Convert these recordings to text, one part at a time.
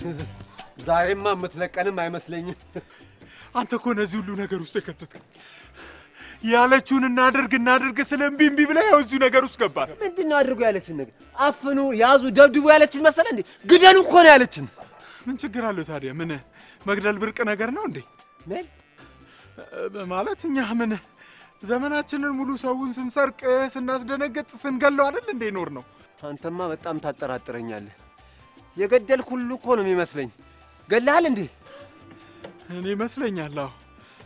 ዛሬማ የምትለቀንም አይመስለኝም። አንተ እኮ እነዚህ ሁሉ ነገር ውስጥ የከተትከው ያለችውን እናድርግ እናድርግ ስለ እምቢ እምቢ ብለህ ያው እዚሁ ነገር ውስጥ ገባል። ምንድን ነው አድርጎ ያለችን ነገር? አፍኑ፣ ያዙ፣ ደብድቡ ያለችን መሰለ እንዴ? ግደሉ እኮ ነው ያለችን። ምን ችግር አለው ታዲያ? ምን መግደል ብርቅ ነገር ነው እንዴ? ምን እ፣ ማለት እኛ ምን ዘመናችንን ሙሉ ሰውን ስንሰርቅ ስናስደነግጥ ስንገለው አይደል እንዴ ኖር ነው? አንተማ በጣም ታጠራጥረኛለህ። የገደልክ ሁሉ እኮ ነው የሚመስለኝ። ገለሃል እንዴ? እኔ ይመስለኛል። አዎ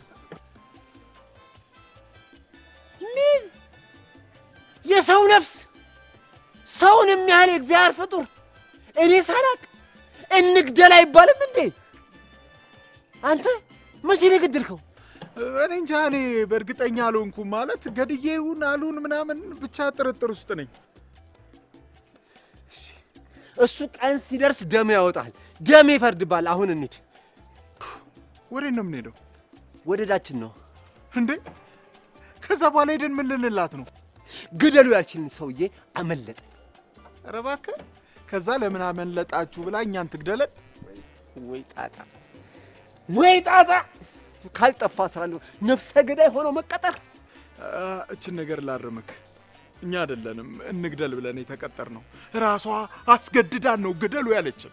ምን የሰው ነፍስ ሰውን የሚያህል የእግዚአብሔር ፍጡር እኔ ሳላቅ እንግደል አይባልም እንዴ? አንተ መቼ ነው የገደልከው? እኔ እንጃ። እኔ በእርግጠኛ አልሆንኩም። ማለት ገድዬ ይሁን አሉን ምናምን ብቻ ጥርጥር ውስጥ ነኝ። እሱ ቀን ሲደርስ ደም ያወጣል፣ ደም ይፈርድባል። አሁን እንሂድ። ወዴት ነው የምንሄደው ወደ ዳችን ነው። እንዴ? ከዛ በኋላ ሄደን ምን ልንላት ነው? ግደሉ ያልችልን ሰውዬ አመለጠ። ኧረ እባክህ። ከዛ ለምን አመለጣችሁ ብላ እኛን ትግደለን? ወይ ጣጣ፣ ወይ ጣጣ! ካልጠፋ ስራ እንደው ነፍሰ ገዳይ ሆኖ መቀጠር። አ፣ እችን ነገር ላርምክ። እኛ አይደለንም እንግደል ብለን የተቀጠር ነው። ራሷ አስገድዳን ነው ግደሉ ያለችን።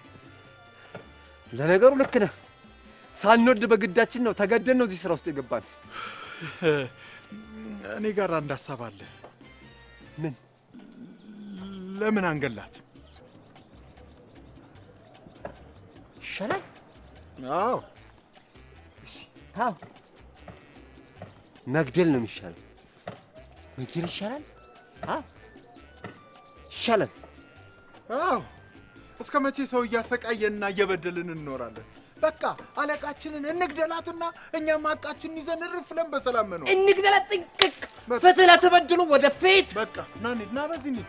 ለነገሩ ልክ ነህ። ሳንወድ በግዳችን ነው ተገደን ነው እዚህ ስራ ውስጥ የገባን። እኔ ጋር አንድ ሀሳብ አለ። ምን ለምን አንገላት? ይሻላል? አዎ አዎ መግደል ነው የሚሻለው። መግደል ይሻላል። አዎ ይሻላል። አዎ። እስከ መቼ ሰው እያሰቃየንና እየበደልን እንኖራለን? በቃ አለቃችንን እንግደላትና እኛም ሀቃችንን ይዘን እርፍ ብለን በሰላም መኖር። እንግደላት። ጥንቅቅ ፍትህ ለተበደሉ ወደፊት። በቃ ና እንሂድ፣ ና በዚህ እንሂድ።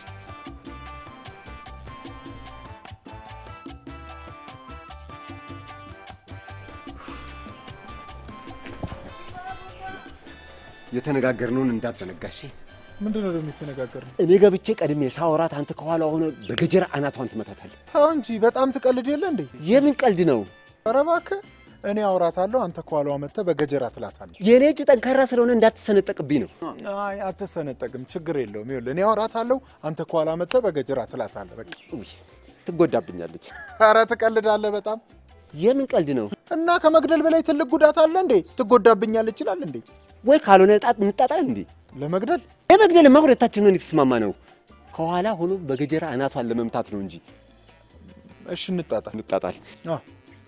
የተነጋገርነውን እንዳትዘነጋሽ። ምንድን ነው ደግሞ የተነጋገርነው? እኔ ገብቼ ቀድሜ ሳወራት አንተ ከኋላ ሆነ በገጀራ አናቷን ትመታታለህ። ተው እንጂ በጣም ትቀልድ የለ እንዴ? የምን ቀልድ ነው? ኧረ እባክህ እኔ አውራታለሁ፣ አንተ ከኋላዋ መጥተህ በገጀራ ትላታለህ። የእኔ እጅ ጠንካራ ስለሆነ እንዳትሰነጠቅብኝ ነው። አይ አትሰነጠቅም፣ ችግር የለውም። ይኸውልህ እኔ አውራታለሁ፣ አንተ ከኋላ መጥተህ በገጀራ ትላታለህ። በቃ ውይ ትጎዳብኛለች። ኧረ ትቀልዳለህ በጣም የምን ቀልድ ነው? እና ከመግደል በላይ ትልቅ ጉዳት አለ እንዴ? ትጎዳብኛለህ ይችላል እንዴ? ወይ ካልሆነ ጣት እንጣጣል እንዴ? ለመግደል ለመግደልማ ሁለታችን ነን የተስማማ ነው። ከኋላ ሆኖ በገጀራ አናቷን ለመምታት ነው እንጂ እሺ እንጣጣል። እንጣጣል። አዎ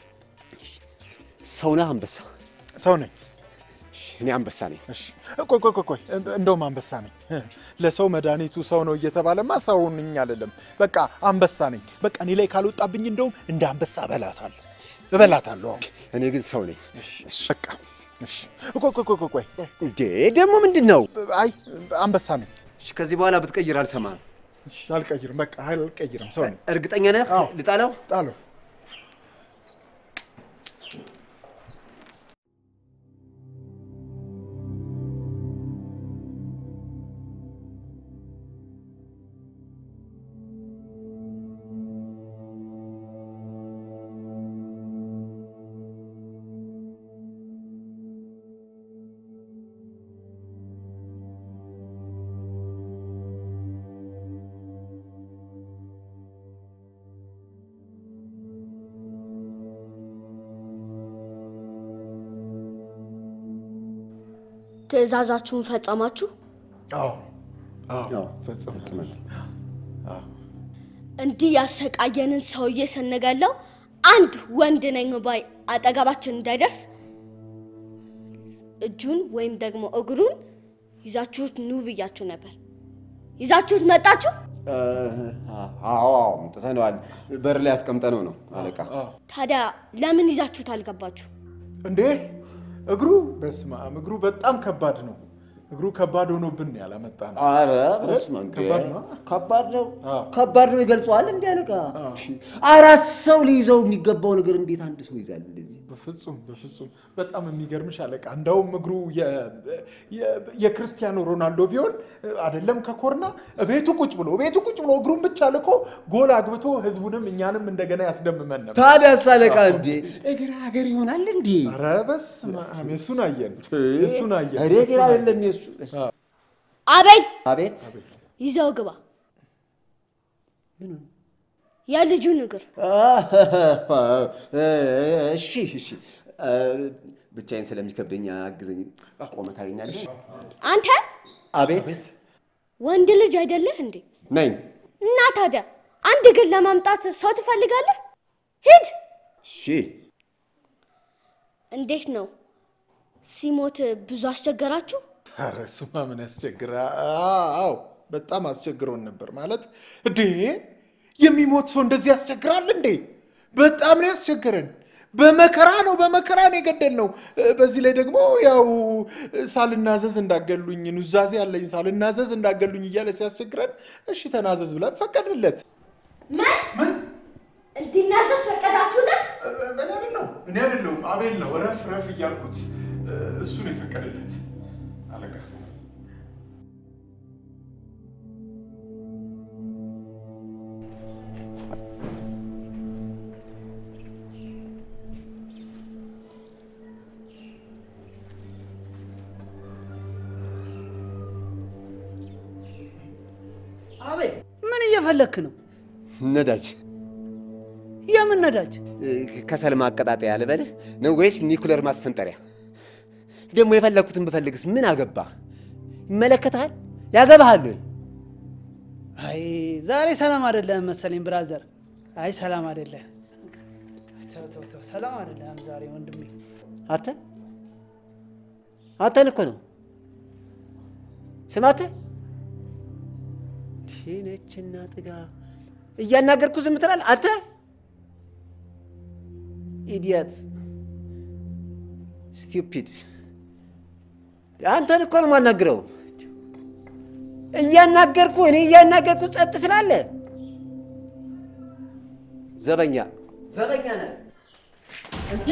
ሰው ነህ አንበሳ? ሰው ነኝ። እሺ፣ እኔ አንበሳ ነኝ። እሺ ቆይ ቆይ ቆይ ቆይ እንደውም አንበሳ ነኝ። ለሰው መድኃኒቱ ሰው ነው እየተባለማ ሰው ነኝ አይደለም። በቃ አንበሳ ነኝ። በቃ እኔ ላይ ካልወጣብኝ እንደውም እንደ አንበሳ እበላታለሁ እበላታለሁ። አዎ እኔ ግን ሰው ነኝ። በቃ እሺ ቆይ ቆይ ቆይ ቆይ ቆይ እንዴ ደግሞ ምንድን ነው? አይ አንበሳ ነኝ። እሺ፣ ከዚህ በኋላ ብትቀይር አልሰማህም። እሺ አልቀይርም። በቃ አልቀይርም። ሰው ነኝ። እርግጠኛ ነህ? አዎ። ልጣለው? ጣለው ትዕዛዛችሁን ፈጸማችሁ? አዎ አዎ አዎ፣ ፈጽም ፈጽመናል። እንዲህ ያሰቃየንን ሰውዬ ስንገለው አንድ ወንድ ነኝ ባይ አጠገባችን እንዳይደርስ እጁን ወይም ደግሞ እግሩን ይዛችሁት ኑ ብያችሁ ነበር። ይዛችሁት መጣችሁ? አዎ አምጥተነዋል። በር ላይ አስቀምጠነው ነው አለቃ። ታዲያ ለምን ይዛችሁት አልገባችሁ? እንዴ እግሩ በስመ አብ እግሩ በጣም ከባድ ነው። እግሩ ከባድ ሆኖብን ያላመጣ ነው። አረ በስመ አብ ከባድ ነው። ከባድ ነው አዎ። ከባድ ነው ይገልጸዋል እንዲ አለቃ አራት ሰው ሊይዘው የሚገባው ነገር እንዴት አንድ ሰው ይዛል እንደዚህ በፍጹም በፍጹም በጣም የሚገርምሽ አለቃ። እንደውም እግሩ የ- የ- የክርስቲያኖ ሮናልዶ ቢሆን አይደለም ከኮርና ቤቱ ቁጭ ብሎ ቤቱ ቁጭ ብሎ እግሩን ብቻ ልኮ ጎል አግብቶ ህዝቡንም እኛንም እንደገና ያስደምመን ነበር። ታዲያስ አለቃ እንዴ እግር ሀገር ይሆናል እንዴ ኧረ በስመ አብ የእሱን አየን የእሱን አየን እኔ የእሱን ግን አየን። አይደለም የሱ አቤል አቤት ይዘው ግባ። የልጁን እግር እሺ እሺ ብቻዬን ስለሚከብደኝ አግዘኝ ቆመ ታገኛለሽ አንተ አቤት ወንድ ልጅ አይደለህ እንዴ? ነኝ እና ታዲያ አንድ እግር ለማምጣት ሰው ትፈልጋለህ? ሂድ። እሺ እንዴት ነው ሲሞት ብዙ አስቸገራችሁ? ኧረ እሱማ ምን ያስቸግራ? አዎ በጣም አስቸግሮን ነበር። ማለት እንዴ የሚሞት ሰው እንደዚህ ያስቸግራል እንዴ? በጣም ነው ያስቸገረን። በመከራ ነው በመከራ ነው የገደልነው። በዚህ ላይ ደግሞ ያው ሳልናዘዝ እንዳገሉኝ ኑዛዜ ያለኝ ሳልናዘዝ እንዳገሉኝ እያለ ሲያስቸግረን እሺ ተናዘዝ ብለን ፈቀድለት። ምን እንዲናዘዝ ፈቀዳችሁለት? እኔ አይደለሁም እኔ አይደለሁም አቤል ነው ረፍ ረፍ እያልኩት እሱ ነው የፈቀደለት አለቃ። አቤት ምን እየፈለክ ነው? ነዳጅ የምን ነዳጅ? ከሰል ማቀጣጠያ ልበልህ ነው ወይስ ኒኩለር ማስፈንጠሪያ? ደግሞ የፈለግኩትን ብፈልግስ ምን አገባ? ይመለከታል? ያገባሃል ወይ? አይ ዛሬ ሰላም አይደለም መሰለኝ ብራዘር። አይ ሰላም አይደለም። ተው ተው ተው፣ ሰላም አይደለም ዛሬ ወንድሜ። አንተ አንተን እኮ ነው ስማተ ቲነችና ጥጋ እያናገርኩ ዝም ትላለህ አንተ ኢዲየት ስቲፒድ አንተን እኮ ነው የማናግረው እያናገርኩ እኔ እያናገርኩ ጸጥ ትላለህ ዘበኛ ዘበኛ ነህ እንዴ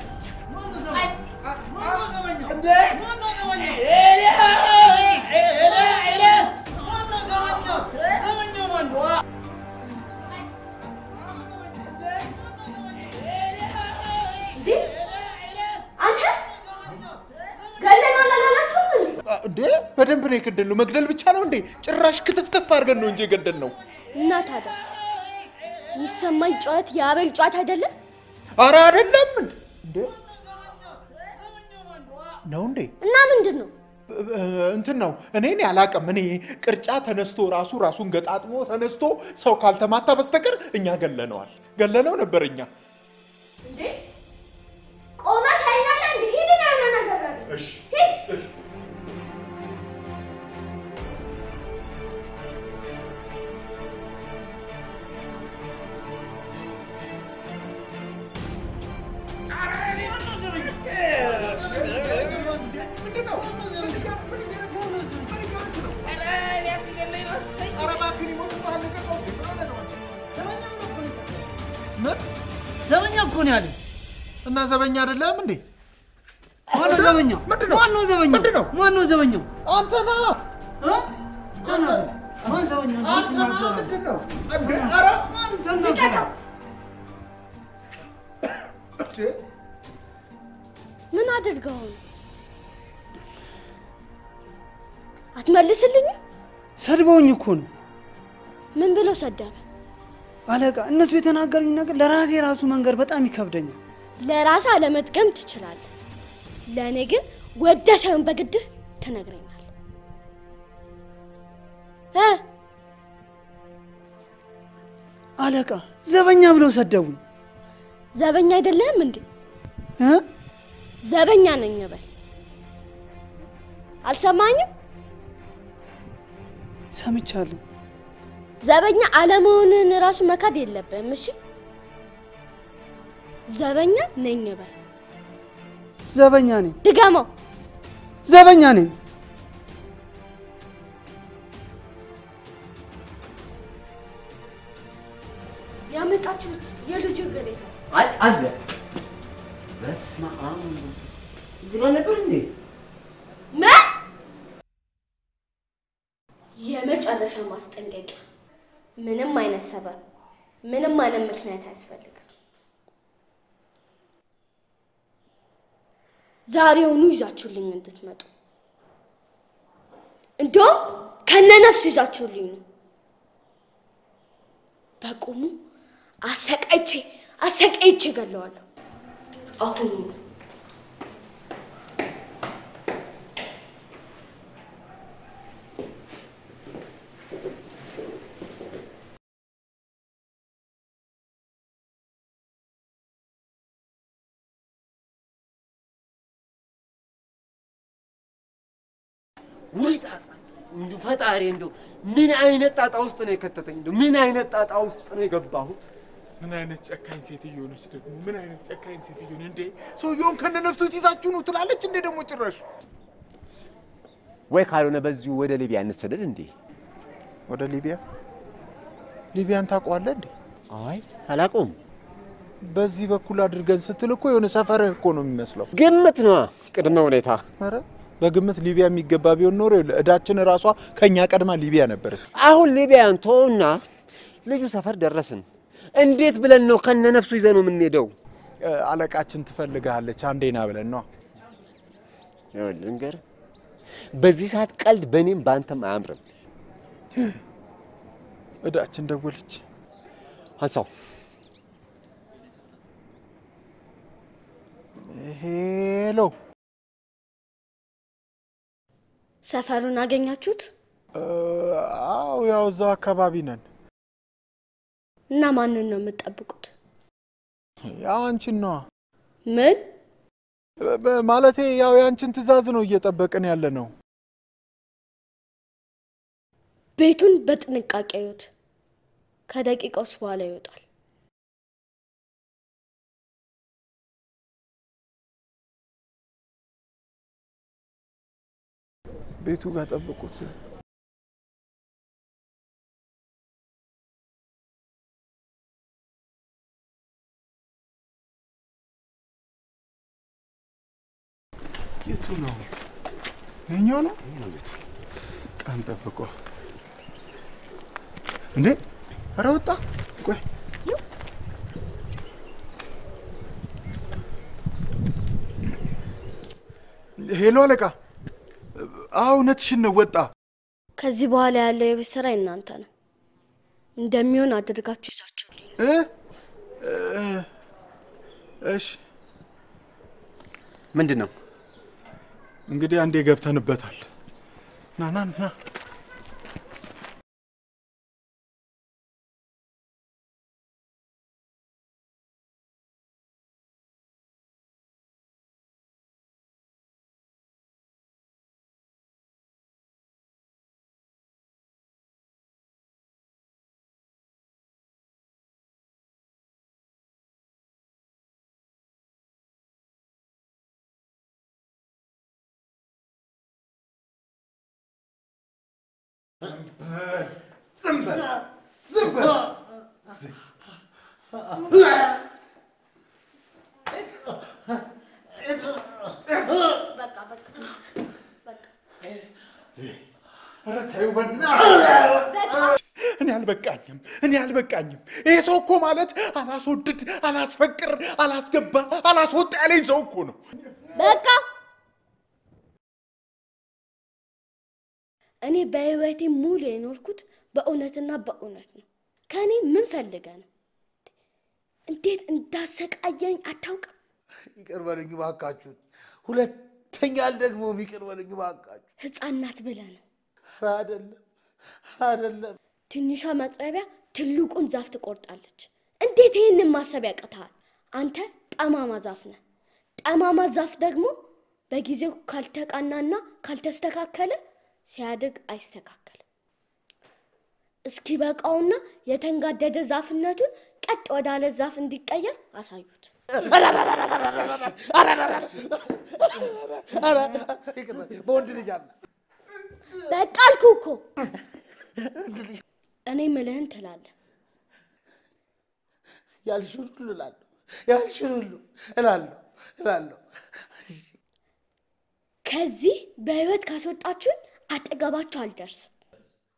አንተ ገለና አላላችሁም እንዴ? እንዴ በደንብ ነው የገደልነው። መግደል ብቻ ነው እንዴ? ጭራሽ ክትፍትፍ አድርገን ነው እንጂ የገደልነው። እና ታዲያ የሚሰማኝ ጩኸት የአቤል ጩኸት አይደለም? አረ አይደለም እንዴ ነው እንዴ? እና ምንድን ነው? እንትን ነው እኔን ያላቅም። እኔ ቅርጫ ተነስቶ ራሱ ራሱን ገጣጥሞ ተነስቶ ሰው ካልተማታ በስተቀር እኛ ገለነዋል። ገለነው ነበር እኛ። እንዴ ቆመህ ታይኛለህ እንዴ? ሂድና ያለ ነገር አለ። እሺ ሂድ። እሺ ዘበኛ እኮ ነው ያለኝ። እና ዘበኛ አይደለም እንዴ? ማነው ዘበኛው? ምንድን ነው? ማነው ዘበኛው? ምንድን ነው? ማነው ዘበኛው? አንተ ነህ። እ? ተናገር። ማን ዘበኛው? እንዴት አንተ ነህ። ትናገራለህ? ምንድን ነው? እንዴ ኧረ ማን ተናገረ? እንዴ ምን አድርገው ነው? አትመልስልኝም? ሰድበውኝ እኮ ነው ምን ብሎ ሰደበ? አለቃ። እነሱ የተናገሩኝ ነገር ለራሴ ራሱ መንገር በጣም ይከብደኛል። ለራስህ አለመጥቀም ትችላለህ። ለእኔ ግን ወደ ሳይሆን በግድህ ትነግረኛለህ እ አለቃ ዘበኛ ብለው ሰደቡኝ ዘበኛ አይደለህም እንዴ? እ? ዘበኛ ነኝ በል። አልሰማኝም? ሰምቻለሁ። ዘበኛ አለመሆንህን ራሱ መካድ የለብህም። እሺ ዘበኛ ነኝ በል። ዘበኛ ነኝ፣ ድገመው። ዘበኛ ነኝ። የመጨረሻ ማስጠንቀቂያ፣ ምንም አይነት ሰበብ፣ ምንም አይነት ምክንያት አያስፈልግም። ዛሬውኑ ይዛችሁልኝ እንድትመጡ እንዲሁም ከነ ነፍሱ ይዛችሁልኝ ነው። በቁሙ አሰቃይቼ አሰቃይቼ ገለዋለሁ። አሁኑ ወይ ጣጣ! እንዲሁ ፈጣሪ እንዲሁ ምን አይነት ጣጣ ውስጥ ነው የከተተኝ? እንዲሁ ምን አይነት ጣጣ ውስጥ ነው የገባሁት? ምን አይነት ጨካኝ ሴትዮ ነች ደግሞ! ምን አይነት ጨካኝ ሴትዮ ነች እንዴ! ሰውየውን ከነ ነፍሱ ይዛችሁ ነው ትላለች እንዴ ደግሞ ጭራሽ። ወይ ካልሆነ በዚሁ ወደ ሊቢያ እንሰደድ እንዴ? ወደ ሊቢያ? ሊቢያን ታውቀዋለህ እንዴ? አይ አላውቀውም። በዚህ በኩል አድርገን ስትል እኮ የሆነ ሰፈርህ እኮ ነው የሚመስለው። ግምት ነዋ፣ ቅድመ ሁኔታ። ኧረ በግምት ሊቢያ የሚገባ ቢሆን ኖሮ ይኸውልህ፣ እዳችን ራሷ ከእኛ ቀድማ ሊቢያ ነበረች። አሁን ሊቢያን ተውና ልጁ ሰፈር ደረስን። እንዴት ብለን ነው ከነ ነፍሱ ይዘን ነው የምንሄደው? እ፣ አለቃችን ትፈልግሃለች አንዴና ብለን ነዋ። ይኸውልህ ልንገርህ፣ በዚህ ሰዓት ቀልድ በእኔም በአንተም አያምርም። እዳችን ደወለች። አንሳው። ሄሎ ሰፈሩን አገኛችሁት እ፣ አዎ ያው እዛው አካባቢ ነን። እና ማንን ነው የምትጠብቁት? ያው አንቺን ነዋ ምን እ፣ በ- ማለቴ ያው የአንቺን ትዕዛዝ ነው እየጠበቅን ያለ ነው። ቤቱን በጥንቃቄ እዩት። ከደቂቃዎች በኋላ ይወጣል። ቤቱ ጋር ጠብቁት። የቱ ነው? ይኸኛው ነው። ቀን ጠብቆ እንዴ! ኧረ ወጣ። ቆይ ሄሎ አለቃ። አዎ እውነትሽን ነው። ወጣ። ከዚህ በኋላ ያለው የቤት ስራ እናንተ ነው። እንደሚሆን አድርጋችሁ ይዛችሁልኝ እ እ፣ እሺ ምንድን ነው እንግዲህ አንዴ ገብተንበታል። ና ና ና እኔ አልበቃኝም፣ እኔ አልበቃኝም። ይሄ ሰው እኮ ማለት አላስወድድ፣ አላስፈቅር፣ አላስገባ፣ አላስወጣ ያለኝ ሰው እኮ ነው። በቃ እኔ በህይወቴ ሙሉ የኖርኩት በእውነትና በእውነት ነው። ከእኔ ምን ፈልገ ነው? እንዴት እንዳሰቃየኝ አታውቅም? ይቅር በሉኝ እባካችሁን። ሁለተኛ አልደግሞም። ይቅር በሉኝ እባካችሁ። ህፃን ናት ብለህ ነው። ኧረ አይደለም አይደለም። ትንሿ መጥረቢያ ትልቁን ዛፍ ትቆርጣለች። እንዴት ይህንን ማሰብ ያቅተሃል? አንተ ጠማማ ዛፍ ነህ። ጠማማ ዛፍ ደግሞ በጊዜው ካልተቃናና ካልተስተካከለ ሲያድግ አይስተካከልም። እስኪ በቃውና የተንጋደደ ዛፍነቱን ቀጥ ወዳለ ዛፍ እንዲቀየር አሳዩት። ኧረ ይቅር በሉኝ። በወንድ ልጅ አለ በቃ አልኩ እኮ። እኔ ምልህን ትላለህ። ያልሽውን ሁሉ እላለሁ፣ ያልሽውን ሁሉ እላለሁ እላለሁ። ከዚህ በህይወት ካስወጣችሁን አጠገባችሁ አልደርስም።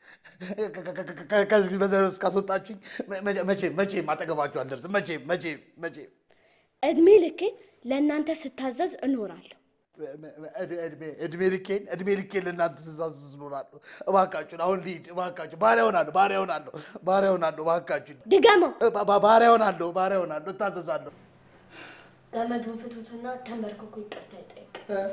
ከዚህ በዘር ውስጥ ካስወጣችሁኝ መቼም መቼም አጠገባችሁ አልደርስም። መቼም መቼም መቼም እድሜ ልኬን ለእናንተ ስታዘዝ እኖራለሁ። እድሜ ልኬን እድሜ ልኬን ለእናንተ ስሳስስ እኖራለሁ። እባካችሁን አሁን ልሂድ። እባካችሁ ባሪያ ሆናለሁ፣ ባሪያ ሆናለሁ፣ ባሪያ ሆናለሁ። እባካችሁን ድገመው። ባ- ባ- ባሪያ ሆናለሁ፣ ባሪያ ሆናለሁ፣ እታዘዛለሁ። ገመዱን ፍቱትና ተንበርክኮ ይቅርታ ይጠይቅ።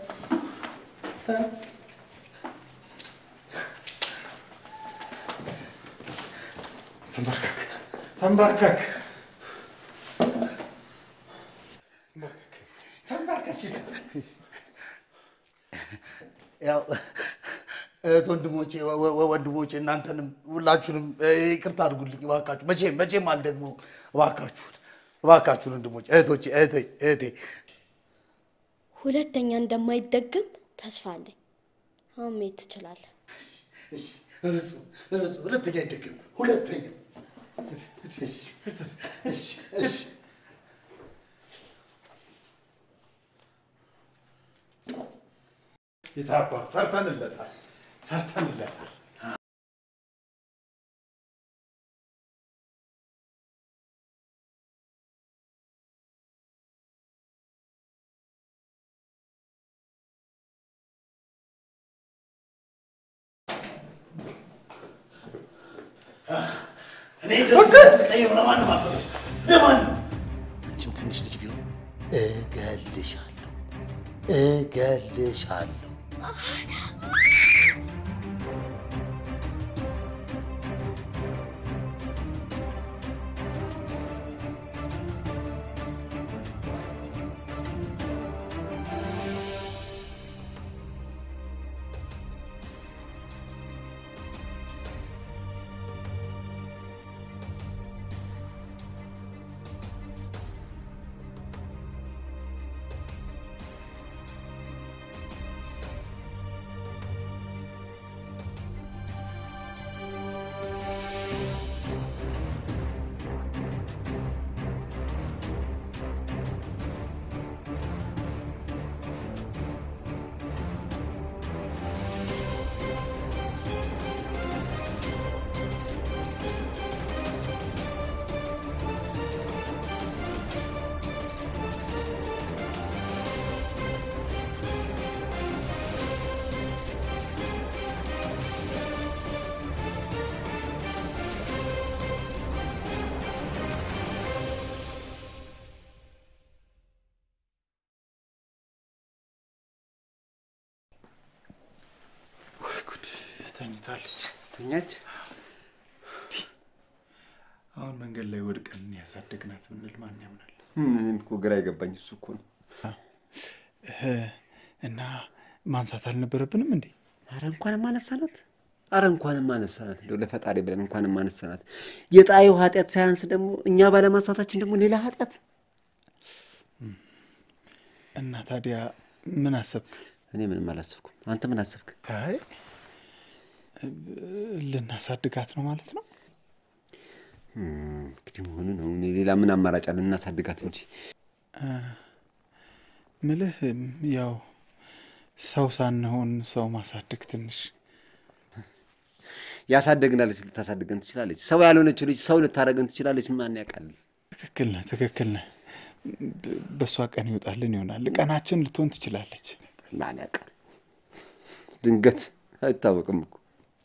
ተንበርከክ ያው እህት ወንድሞቼ ወ- ወ- ወንድሞቼ እናንተንም ሁላችሁንም እ፣ ይቅርታ አድርጉልኝ እባካችሁ። መቼም መቼም አልደግመውም። እባካችሁን እባካችሁን ወንድሞቼ፣ እህቶቼ፣ እህቴ እህቴ ሁለተኛ እንደማይደግም ተስፋ አለኝ። አሁን መሄድ ትችላለህ። እሺ፣ በፍጹም በፍጹም ሁለተኛ አይደግም። ሁለተኛ እሺ፣ እሺ፣ እሺ። የታባ ሰርተንለታል፣ ሰርተንለታል። እኔ ደስ ያሰኘኝ ለማንም አልፈለግም፣ ለማንም አንቺም ትንሽ ልጅ ቢሆን እገልሻለሁ፣ እገልሻለሁ። ጉድ ተኝታለች። ተኛች። አሁን መንገድ ላይ ወድቀን ያሳደግናት ብንል ማን ያምናል? ምንም እኮ ግራ የገባኝ እሱ እኮ ነው። እና ማንሳት አልነበረብንም እንዴ? አረ እንኳንም አነሳናት። አረ እንኳንም አነሳናት። እንደው ለፈጣሪ ብለን እንኳንም አነሳናት። የጣዩ ኃጢአት ሳያንስ ደግሞ እኛ ባለማንሳታችን ደግሞ ሌላ ኃጢአት። እና ታዲያ ምን አሰብክ? እኔ ምንም አላሰብኩም። አንተ ምን አሰብክ? አይ ልናሳድጋት ነው ማለት ነው። እንግዲህ መሆኑ ነው። እኔ ሌላ ምን አማራጭ አለ? እናሳድጋት እንጂ ምልህ ያው ሰው ሳንሆን ሰው ማሳደግ ትንሽ ያሳደግናለች፣ ልታሳድገን ትችላለች። ሰው ያልሆነችው ልጅ ሰው ልታደርገን ትችላለች። ማን ያውቃል? ትክክል ነህ፣ ትክክል ነህ። በ- በእሷ ቀን ይወጣልን ይሆናል። ቀናችን ልትሆን ትችላለች። ማን ያውቃል? ድንገት አይታወቅም እኮ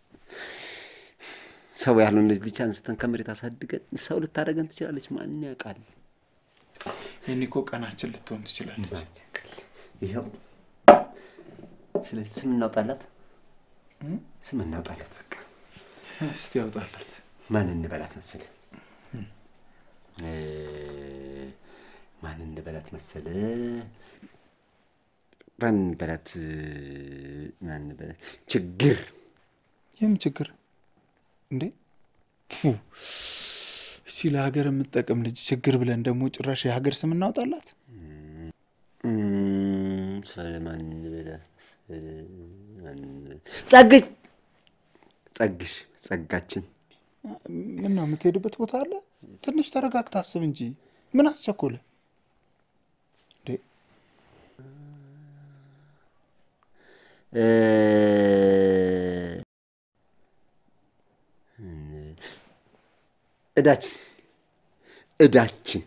ሰው ያልሆነች ልጅ አንስተን ከመሬት አሳድገን ሰው ልታደርገን ትችላለች። ማን ያውቃል? ይህኔ እኮ ቀናችን ልትሆን ትችላለች። ይኸው ስለዚህ ስም እናውጣላት፣ ስም እናውጣላት። በቃ እስቲ ያውጣላት። ማን እንበላት መሰለ? እ፣ ማን እንበላት መሰለ? ማን እንበላት? ማን እንበላት? ችግር ይህም ችግር እንዴ ፉ! እቺ ለሀገር የምትጠቅም ልጅ ችግር ብለን ደግሞ ጭራሽ የሀገር ስም እናውጣላት። እም፣ ስለ ማን እንበላት መሰለ? ማን እንበላት? ጸግሽ ጸግሽ ጸጋችን ምን ነው የምትሄድበት ቦታ አለ? ትንሽ ተረጋግታ አስብ እንጂ ምን አስቸኮለ እንዴ? እ፣ እዳችን እዳችን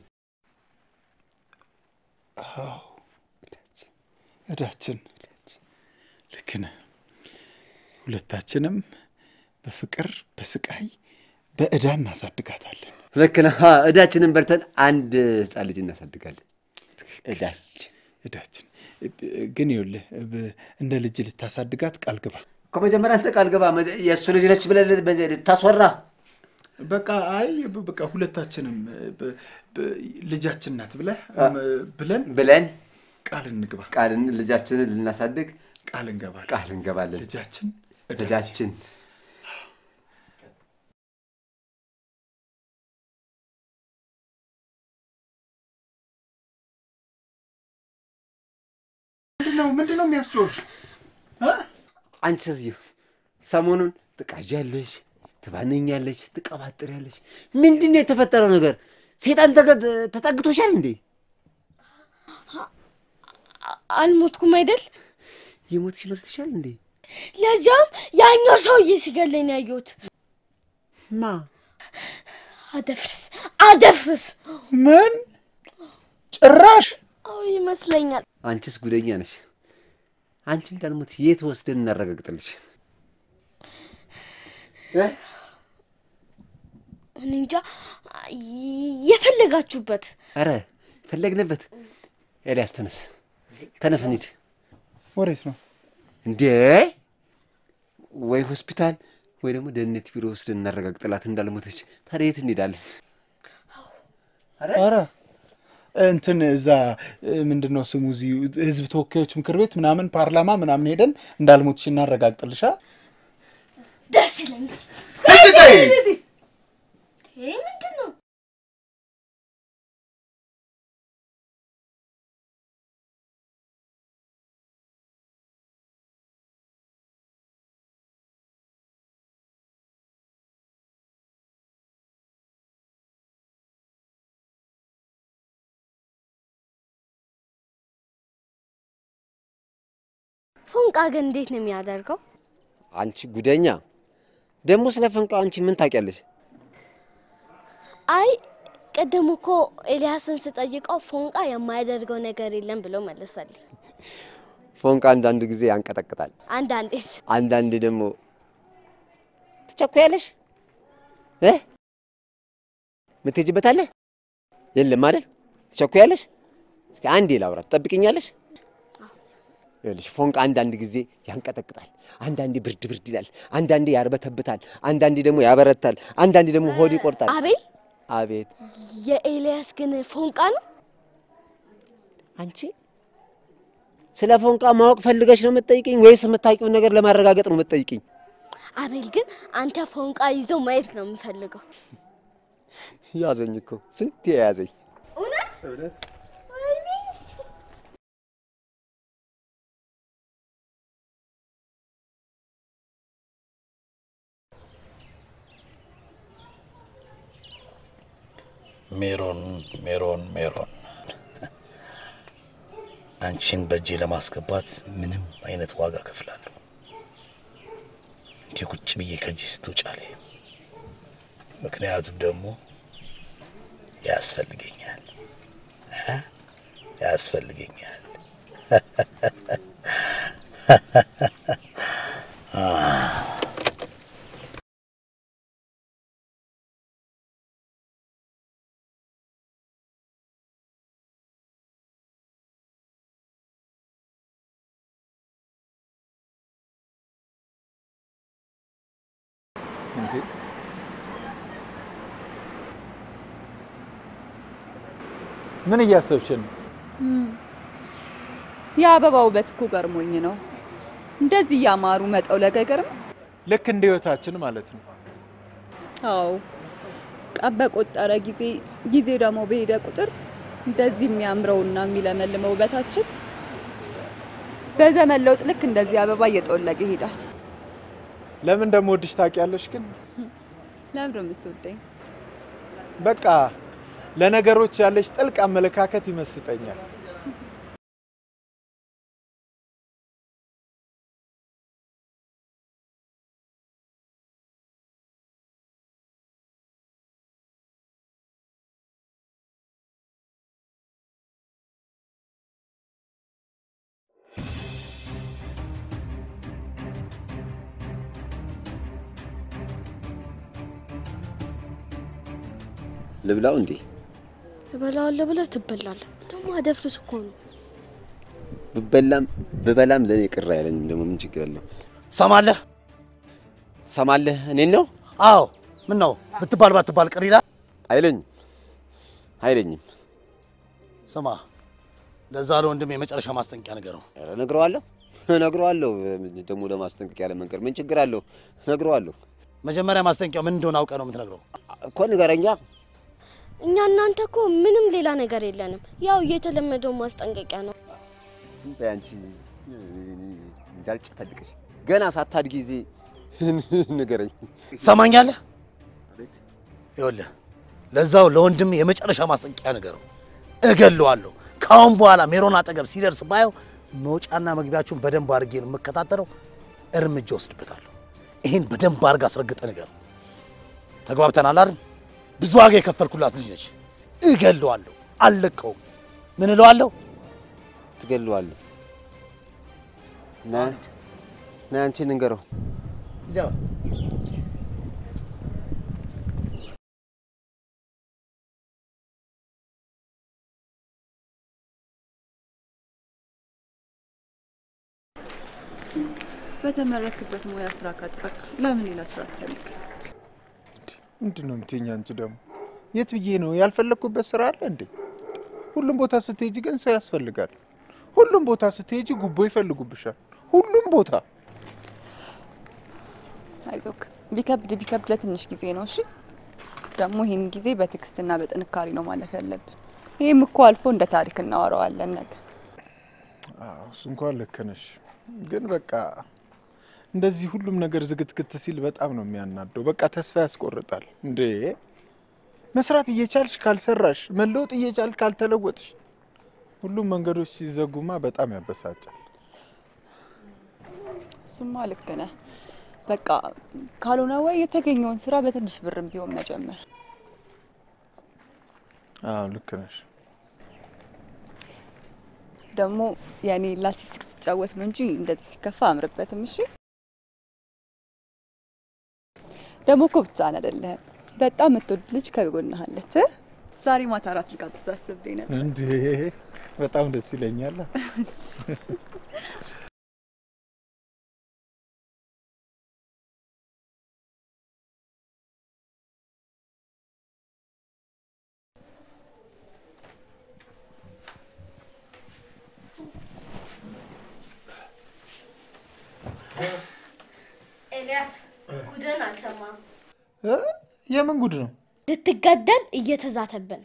እዳችን ልክ ነህ። ሁለታችንም በፍቅር በስቃይ በእዳ እናሳድጋታለን። ልክ ነህ። አ፣ እዳችንን በልተን አንድ ህፃን ልጅ እናሳድጋለን። እዳችን እዳችን ግን ይኸውልህ ብ- እንደ ልጅ ልታሳድጋት ቃል ግባ። ከመጀመሪያ አንተ ቃል ገባ። መ- የእሱ ልጅ ነች ብለህ በ- ልታስወራ በቃ አይ ብ- በቃ ሁለታችንም ብ- ብ- ልጃችን ናት ብለህ ብለን ብለን ቃል እንግባ። ቃልን ልጃችንን ልናሳድግ ቃል እንገባለን። ቃል እንገባለን። ልጃችን እዳችን ምንድን ነው ምንድን ነው የሚያስጮሽ? አንቺ ሴትዮ ሰሞኑን ትቃዣለሽ፣ ትባነኛለች፣ ትቀባጥሪያለሽ። ምንድን ነው የተፈጠረው ነገር? ሴጣን ተገ- ተጠግቶሻል እንዴ? አልሞትኩም አይደል? የሞትሽ ይመስልሻል እንዴ? ለዚያም ያኛው ሰውዬ ሲገለኝ ነው ያየሁት። ማ አደፍርስ አደፍርስ። ምን ጭራሽ አዎ ይመስለኛል። አንቺስ ጉደኛ ነሽ። አንቺ እንዳልሞት የት ወስደን እናረጋግጥልሽ? እ? እኔ እንጃ የፈለጋችሁበት ኧረ ፈለግንበት። ኤልያስ ተነስ፣ ተነስ እንሂድ። ወዴት ነው? እንዴ ወይ ሆስፒታል ወይ ደግሞ ደህንነት ቢሮ ወስደን እናረጋግጥላት እንዳልሞተች። ታዲያ የት እንሄዳለን? ኧረ እንትን እዛ ምንድን ነው ስሙ እዚህ ህዝብ ተወካዮች ምክር ቤት ምናምን ፓርላማ ምናምን ሄደን እንዳልሞትሽ እናረጋግጥልሻ። ደስ ይለኛል። ይሄ ምንድን ነው? ፎንቃ ግን እንዴት ነው የሚያደርገው? አንቺ ጉደኛ! ደግሞ ስለ ፈንቃ አንቺ ምን ታውቂያለሽ? አይ ቅድም እኮ ኤልያስን ስጠይቀው ፎንቃ የማያደርገው ነገር የለም ብሎ መለሰልኝ። ፎንቃ አንዳንድ ጊዜ ያንቀጠቅጣል፣ አንዳንዴስ አንዳንድ ደግሞ ትቸኩያለሽ እ ምትሄጂበታለህ የለም አይደል? ትቸኩያለሽ። እስቲ አንዴ ላውራ፣ ትጠብቅኛለሽ? ይኸውልሽ ፎንቃ አንዳንድ ጊዜ ያንቀጠቅጣል፣ አንዳንዴ ብርድ ብርድ ይላል፣ አንዳንዴ ያርበተብታል፣ አንዳንዴ ደግሞ ያበረታል፣ አንዳንዴ ደግሞ ሆድ ይቆርጣል። አቤል አቤት የኤልያስ ግን ፎንቃ ነው። አንቺ ስለ ፎንቃ ማወቅ ፈልገሽ ነው የምትጠይቅኝ ወይስ የምታውቂውን ነገር ለማረጋገጥ ነው የምትጠይቅኝ? አቤል ግን አንተ ፎንቃ ይዞ ማየት ነው የምፈልገው። ያዘኝ እኮ ስንት የያዘኝ እውነት ወይኔ ሜሮን ሜሮን ሜሮን አንቺን በእጄ ለማስገባት ምንም አይነት ዋጋ ከፍላለሁ። እንዲህ ቁጭ ብዬ ከእጅ ስትውጫለ ምክንያቱም ደግሞ ያስፈልገኛል እ ያስፈልገኛል። እንዴ ምን እያሰብሽ ነው? የአበባ ውበት እኮ ገርሞኝ ነው። እንደዚህ እያማሩ መጠውለግ አይገርም? ልክ እንደ ህይወታችን ማለት ነው። አዎ ቀን በቆጠረ ጊዜ ጊዜ ደግሞ በሄደ ቁጥር እንደዚህ የሚያምረውና የሚለመልመው ውበታችን በዘመን ለውጥ ልክ እንደዚህ አበባ እየጠወለገ ይሄዳል። ለምን እንደምወድሽ ታውቂያለሽ? ግን ለምንድን ነው የምትወደኝ? በቃ ለነገሮች ያለሽ ጥልቅ አመለካከት ይመስጠኛል። ልብላው እንዴ? እበላዋለሁ ብለህ ትበላለህ። ደግሞ አደፍርስ እኮ ነው። ብበላም ብበላም ለእኔ ቅር አይለኝም። ደግሞ ምን ችግር አለው? ትሰማለህ? ትሰማለህ? እኔን ነው አዎ። ምን ነው ብትባል ባትባል ቅር ይላል? አይለኝም፣ አይለኝም። ስማ፣ ለዛ ለወንድም የመጨረሻ ማስጠንቀቂያ ንገረው። ኧረ እነግረዋለሁ፣ እነግረዋለሁ። ደግሞ ለማስጠንቀቂያ ለመንገር ምን ችግር አለው? እነግረዋለሁ መጀመሪያ ማስጠንቀቂያው ምን እንደሆነ አውቀህ ነው የምትነግረው። እኮ ንገረኛ። እኛ እናንተ እኮ ምንም ሌላ ነገር የለንም። ያው እየተለመደው ማስጠንቀቂያ ነው። ዝም በይ አንቺ እንዳልጨፈልቅሽ ገና ሳታድጊ ጊዜ ንገረኝ። ትሰማኛለህ? ይኸውልህ ለዛው ለወንድም የመጨረሻ ማስጠንቀቂያ ንገረው። እገለዋለሁ። ከአሁን በኋላ ሜሮን አጠገብ ሲደርስ ባየው መውጫና መግቢያችሁን በደንብ አድርጌ ነው የምከታተለው። እርምጃ ወስድበታለሁ። ይህን በደንብ አድርግ አስረግጠህ ንገረው። ተግባብተናል አይደል? ብዙ ዋጋ የከፈልኩላት ልጅ ነች። እገለዋለሁ፣ አልለቀውም። ምን እለዋለሁ? ትገለዋለህ። ና ና፣ አንቺ ንገረው። በተመረክበት ሙያ ስራ ካጣክ ለምን ሌላ ስራ ትፈልግ? ምንድን ነው የምትይኝ አንቺ ደግሞ? የት ብዬ ነው ያልፈለግኩበት ስራ አለ እንዴ? ሁሉም ቦታ ስትሄጂ ግን ሰው ያስፈልጋል። ሁሉም ቦታ ስትሄጂ ጉቦ ይፈልጉብሻል። ሁሉም ቦታ አይዞክ፣ ቢከብድ ቢከብድ ለትንሽ ጊዜ ነው። እሺ ደግሞ ይህን ጊዜ በትዕግስትና በጥንካሬ ነው ማለፍ ያለብን። ይህም እኮ አልፎ እንደ ታሪክ እናወራዋለን ነገ። አዎ፣ እሱ እንኳን ልክ ነሽ። ግን በቃ እንደዚህ ሁሉም ነገር ዝግትግት ሲል በጣም ነው የሚያናደው። በቃ ተስፋ ያስቆርጣል። እንዴ መስራት እየቻልሽ ካልሰራሽ፣ መለወጥ እየቻልሽ ካልተለወጥሽ፣ ሁሉም መንገዶች ሲዘጉማ በጣም ያበሳጫል። እሱማ ልክ ነህ። በቃ ካልሆነ ወይ የተገኘውን ስራ በትንሽ ብርም ቢሆን መጀመር። አዎ ልክ ነሽ። ደግሞ የኔ ላሲስክ ስጫወት ነው እንጂ እንደዚህ ሲከፋ አምርበትም። እሺ ደግሞ እኮ ብቻህን አይደለህም። በጣም የምትወድ ልጅ ከጎንህ አለች። ዛሬ ማታ እራት ልጋብዝ አስቤ ነበር። እንዴ በጣም ደስ ይለኛል። ኤልያስ ጉድን አልሰማም። እ? የምን ጉድ ነው? ልትገደል እየተዛተብን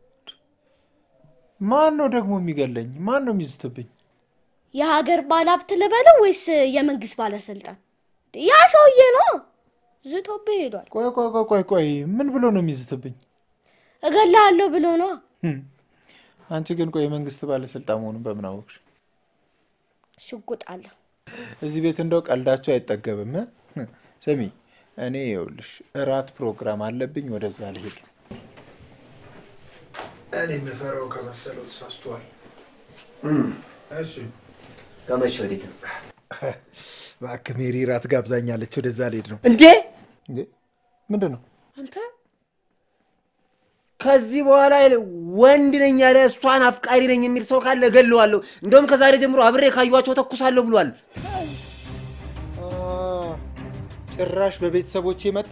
ማን ነው ደግሞ የሚገለኝ? ማን ነው የሚዝትብኝ? የሀገር ባለሀብት ልበለው ወይስ የመንግስት ባለስልጣን? ያ ሰውዬ ነው ዝቶብህ ሄዷል። ቆይ ቆይ ቆይ ቆይ ቆይ ምን ብሎ ነው የሚዝትብኝ? እገላለሁ ብሎ ነው። ህም፣ አንቺ ግን ቆይ የመንግስት ባለስልጣን መሆኑን በምን አወቅሽ? ሽጉጥ አለ። እዚህ ቤት እንደው ቀልዳቸው አይጠገብም። እ? ስሚ እኔ ይኸውልሽ እራት ፕሮግራም አለብኝ፣ ወደዛ ልሄድ። እኔ የምፈራው ከመሰለው ተሳስቷል። እሺ ከመቼ ወዴት ነው እባክህ ሜሪ እራት ጋብዛኛለች፣ ወደዛ ልሄድ ነው። እንዴ? እንዴ ምንድን ነው? አንተ ከዚህ በኋላ ይል- ወንድ ነኝ ያለ እሷን አፍቃሪ ነኝ የሚል ሰው ካለ እገለዋለሁ። እንደውም ከዛሬ ጀምሮ አብሬ ካዩዋቸው ተኩሳለሁ ብሏል። አ፣ ጭራሽ በቤተሰቦቼ መጣ።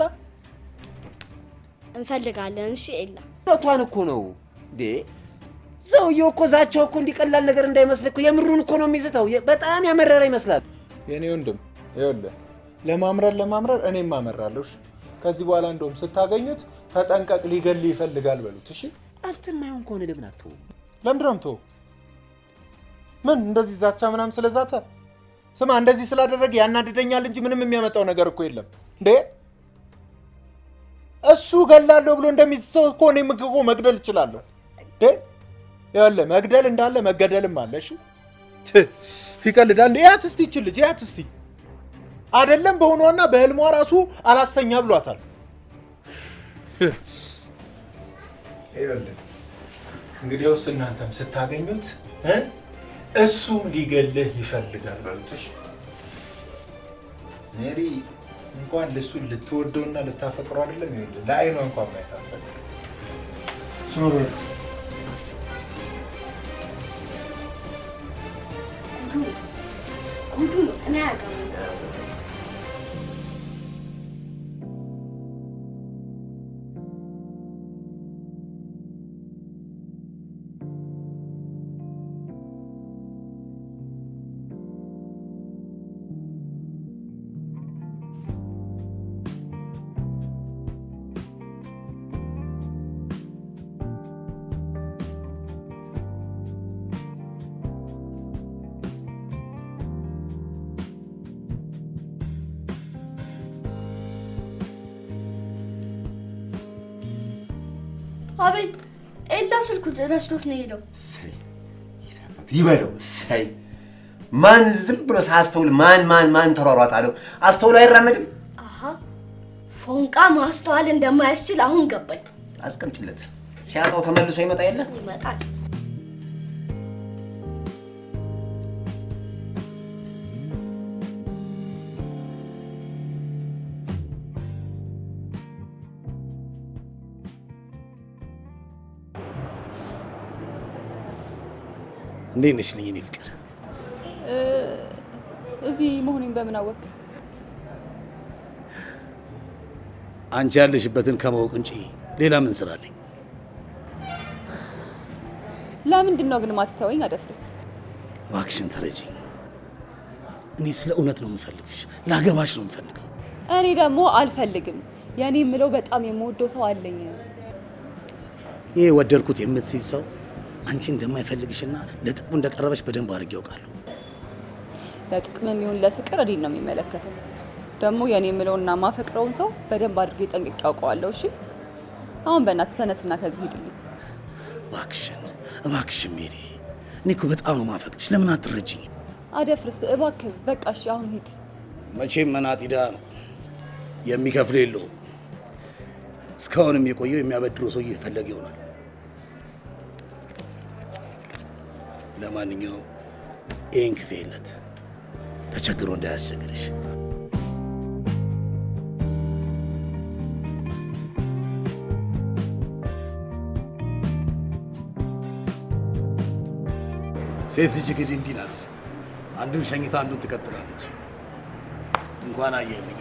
እንፈልጋለን። እሺ ኤላ እውነቷን እኮ ነው እንዴ። ሰውየው እኮ ዛቻው እኮ እንዲቀላል ነገር እንዳይመስል እኮ የምሩን እኮ ነው የሚዝተው። የ- በጣም ያመረረ ይመስላል። የኔ ወንድም ይኸውልህ ለማምረር ለማምረር እኔም አመራለሁ። እሺ? ከዚህ በኋላ እንደውም ስታገኙት ተጠንቀቅ፣ ሊገል ይፈልጋል በሉት። እሺ አንተ የማይሆን ከሆነ ለምን አትተውም? ለምንድን ነው የምትወው? ምን እንደዚህ ዛቻ ምናምን ስለዛተ ስማ፣ እንደዚህ ስላደረገ ያናድደኛል እንጂ ምንም የሚያመጣው ነገር እኮ የለም እንዴ። እሱ ገላለሁ ብሎ እንደሚስተው እኮ እኔም እኮ መግደል እችላለሁ እንዴ። ይኸውልህ መግደል እንዳለ መገደልም አለ። እሺ ት፣ ይቀልዳል እንዴ? ያት እስቲ ይችል ልጅ ያት እስቲ አይደለም በሆኗና በህልሟ ራሱ አላስተኛ ብሏታል። ይኸውልህ እንግዲያውስ እናንተም ስታገኙት እ እሱ ሊገልህ ይፈልጋል በሉት። እሺ? ሜሪ እንኳን ልሱን ልትወደውና ልታፈቅረው አይደለም ይኸውልህ ለአይኗ እንኳን ማየት አትፈልግም። ዞር በል። ጉዱ ጉዱ ነው። እኔ አያገባኝም። አቤል ኤላ ስልኩ ረስቶት ነው የሄደው። እሰይ ይበለው። እሰይ ማን ዝም ብሎ ሳያስተውል ማን ማን ማን ተሯሯጥ አለው? አስተውሎ አይራመድም። አሀ ፎንቃ ማስተዋል እንደማያስችል አሁን ገባኝ። አስቀምጭለት። ሲያጣው ተመልሶ ይመጣ የለ ይመጣል። እንዴት ነሽ ልኝ እኔ ፍቅር? እዚህ መሆኔን በምን አወቅ? አንቺ ያለሽበትን ከማወቅ እንጂ ሌላ ምን ስራ አለኝ? ለምንድን ነው ግን ማትተወኝ? አደፍርስ እባክሽን ተረጂኝ። እኔ ስለ እውነት ነው የምፈልግሽ፣ ላገባሽ ነው የምፈልገው። እኔ ደግሞ አልፈልግም። የእኔ የምለው በጣም የምወደው ሰው አለኝ። ይህ ወደድኩት የምትስይ ሰው አንቺ እንደማይፈልግሽና ለጥቅሙ እንደቀረበሽ በደንብ አድርጌ ያውቃለሁ። ለጥቅምም ይሁን ለፍቅር እኔን ነው የሚመለከተው። ደግሞ የእኔ የምለውና ማፈቅረውን ሰው በደንብ አድርጌ ጠንቅቄ ያውቀዋለሁ። እሺ አሁን በእናትህ ተነስና ከዚህ ሂድልኝ። እባክሽን እባክሽን ሜሪ፣ እኔ እኮ በጣም ነው ማፈቅርሽ። ለምን አትረጅኝ? አደፍርስ እባክህ፣ በቃ እሺ አሁን ሂድ። መቼም መናጢ ድሃ ነው የሚከፍል የለውም። እስካሁንም የቆየው የሚያበድረው ሰው እየፈለገ ይሆናል። ለማንኛውም ይህን ክፌለት ተቸግሮ እንዳያስቸግርሽ። ሴት ልጅ እንግዲህ እንዲህ ናት። አንዱን ሸኝታ አንዱን ትቀጥላለች። እንኳን አየልኝ።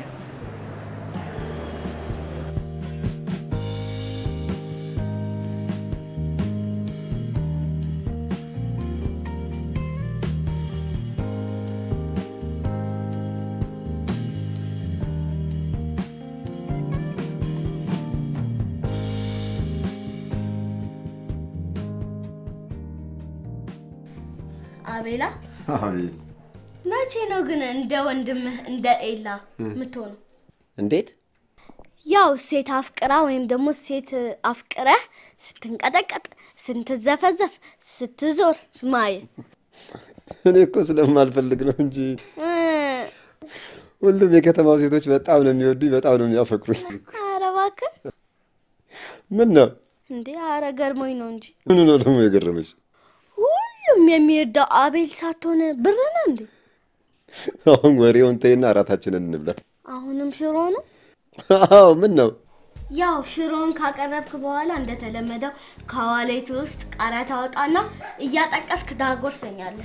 አቤላ መቼ ነው ግን እንደ ወንድምህ እንደ ኤላ የምትሆነው? እንዴት ያው ሴት አፍቅራ ወይም ደግሞ ሴት አፍቅረህ ስትንቀጠቀጥ፣ ስትዘፈዘፍ፣ ስትዞር ማየት እኔ እኮ ስለማልፈልግ ነው እንጂ እ፣ ሁሉም የከተማው ሴቶች በጣም ነው የሚወዱኝ፣ በጣም ነው የሚያፈቅሩኝ። ኧረ እባክህ ምን ነው እንዴ! ኧረ ገርሞኝ ነው እንጂ ምኑ ነው ደግሞ የገረመሽ? ሁሉም የሚወደው አቤል ሳትሆን ብር ነው እንዴ? አሁን ወሬውን ተይና እራታችንን እንብላ። አሁንም ሽሮ ነው? አዎ ምን ነው ያው ሽሮውን ካቀረብክ በኋላ እንደተለመደው ከዋሌት ውስጥ ቃሪያ ታወጣና እያጠቀስክ ታጎርሰኛለህ።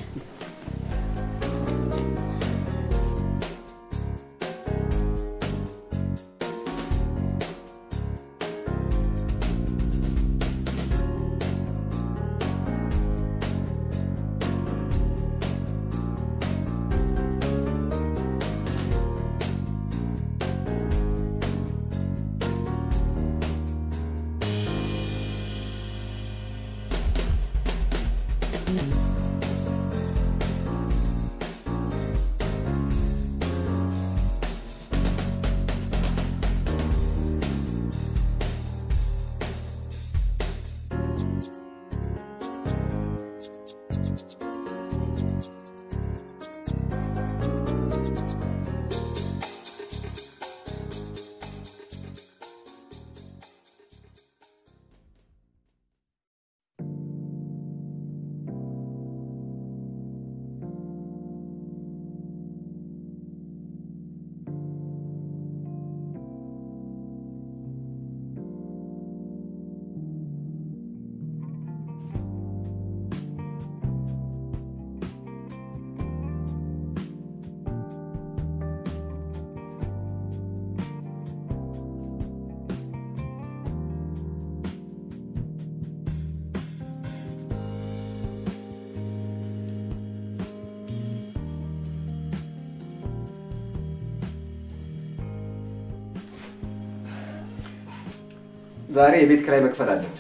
ዛሬ የቤት ኪራይ መክፈል አለብን።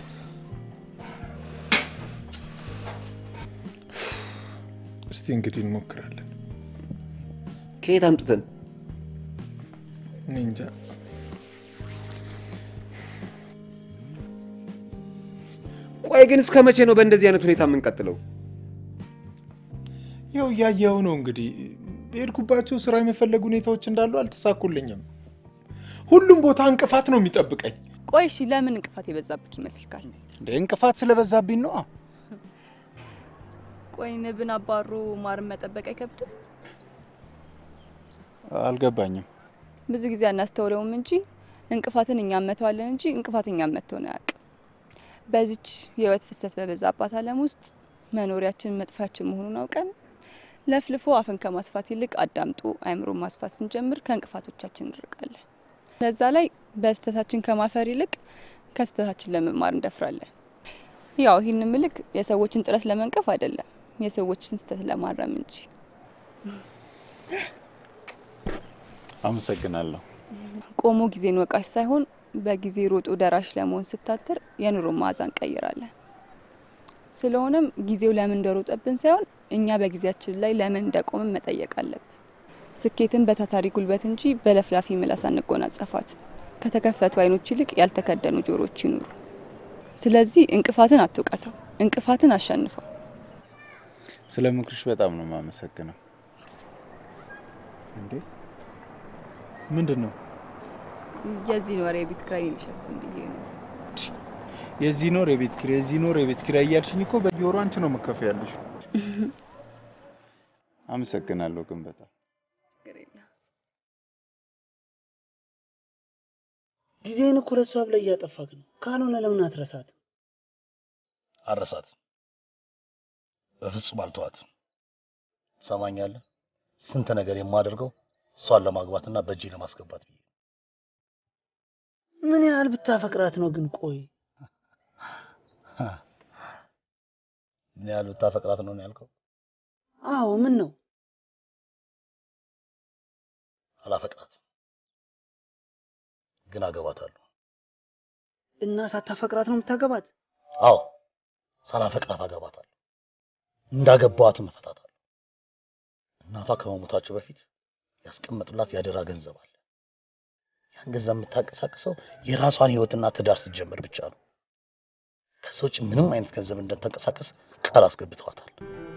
እስቲ እንግዲህ እንሞክራለን። ከየት አምጥተን? እኔ እንጃ። ቆይ ግን እስከ መቼ ነው በእንደዚህ አይነት ሁኔታ የምንቀጥለው? ያው እያየኸው ነው እንግዲህ በሄድኩባቸው ስራ የመፈለግ ሁኔታዎች እንዳሉ አልተሳኩልኝም። ሁሉም ቦታ እንቅፋት ነው የሚጠብቀኝ። ቆይ እሺ፣ ለምን እንቅፋት የበዛብክ ይመስልካል? እንደ እንቅፋት ስለበዛብኝ ነው። ቆይ ንብን አባሮ ማርን መጠበቅ አይከብድም? አልገባኝም። ብዙ ጊዜ አናስተውለውም እንጂ እንቅፋትን እኛ መተዋለን እንጂ እንቅፋት እኛን መተውን አያውቅም። በዚች የህይወት ፍሰት በበዛባት ዓለም ውስጥ መኖሪያችን መጥፊያችን መሆኑን አውቀን ለፍልፎ አፍን ከማስፋት ይልቅ አዳምጦ አእምሮን ማስፋት ስንጀምር ከእንቅፋቶቻችን እንርቃለን። ለዛ ላይ በስህተታችን ከማፈር ይልቅ ከስህተታችን ለመማር እንደፍራለን። ያው ይህን ምልክ የሰዎችን ጥረት ለመንቀፍ አይደለም፣ የሰዎችን ስህተት ለማረም እንጂ። አመሰግናለሁ። ቆሞ ጊዜን ወቃሽ ሳይሆን በጊዜ ሮጦ ደራሽ ለመሆን ስታትር የኑሮ መዓዛ እንቀይራለን። ስለሆነም ጊዜው ለምን እንደሮጠብን ሳይሆን እኛ በጊዜያችን ላይ ለምን እንደቆምን መጠየቅ አለብን። ስኬትን በታታሪ ጉልበት እንጂ በለፍላፊ ምላስ አንጎናጸፋት። ከተከፈቱ አይኖች ይልቅ ያልተከደኑ ጆሮች ይኑሩ። ስለዚህ እንቅፋትን አትውቀሰው፣ እንቅፋትን አሸንፈው። ስለ ምክርሽ በጣም ነው የማመሰግነው። እንዴ ምንድን ነው? የዚህን ወር የቤት ኪራይ ሊሸፍን ብዬ ነው። የዚህ ኖር የቤት ኪራይ የዚህ ኖር የቤት ኪራይ እያልሽኝ እኮ በየወሩ አንቺ ነው መከፍያለሽ። አመሰግናለሁ ግን በጣም ጊዜህን እኮ ለእሷ ብለህ እያጠፋክ ነው። ካልሆነ ለምን አትረሳት? አረሳት። በፍጹም አልተዋት። ትሰማኛለህ? ስንት ነገር የማደርገው እሷን ለማግባትና በእጄ ለማስገባት ብዬ ምን ያህል ብታፈቅራት ነው ግን? ቆይ ምን ያህል ብታፈቅራት ነው ነው ያልከው? አዎ፣ ምን ነው አላፈቅራት፣ ግን አገባታለሁ። እና ሳታፈቅራት ነው የምታገባት? አዎ ሳላፈቅራት አገባታለሁ። እንዳገባዋትም እፈታታለሁ። እናቷ ከመሞታቸው በፊት ያስቀመጡላት ያደራ ገንዘብ አለ። ያን ገንዘብ የምታንቀሳቅሰው የራሷን ህይወትና ትዳር ስትጀምር ብቻ ነው። ከዛ ውጭ ምንም አይነት ገንዘብ እንደተንቀሳቀስ ቃል አስገብተዋታል።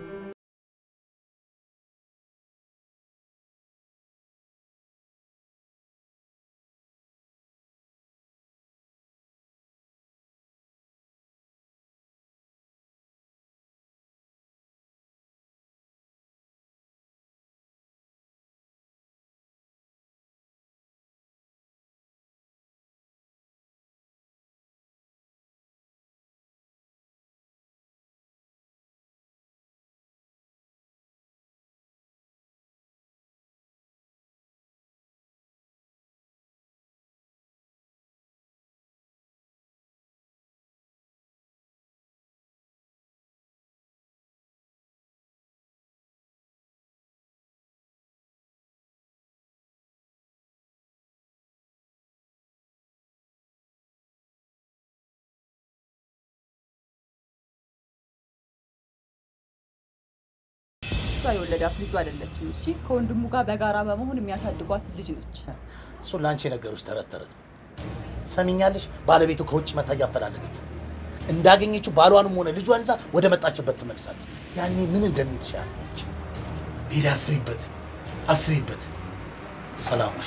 እሷ የወለዳት ልጁ አይደለችም። እሺ፣ ከወንድሙ ጋር በጋራ በመሆን የሚያሳድጓት ልጅ ነች። እሱን ለአንቺ የነገሩሽ ተረት ተረት ነው። ትሰሚኛለሽ? ባለቤቱ ከውጭ መታ እያፈላለገችው ነው። እንዳገኘችው ባሏንም ሆነ ልጇን ይዛ ወደ መጣችበት ትመልሳለች። ያኔ ምን እንደሚል ትችላለች። ሜሪ፣ አስቢበት፣ አስቢበት። ሰላማዊ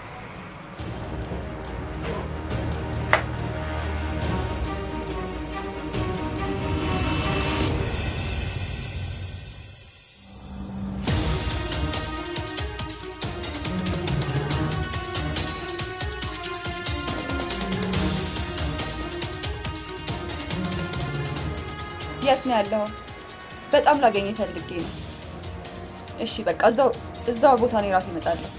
የት ነው ያለው? በጣም ላገኘ ፈልጌ ነው። እሺ በቃ እዛው እዛው ቦታ ነው ራሴ እመጣለሁ።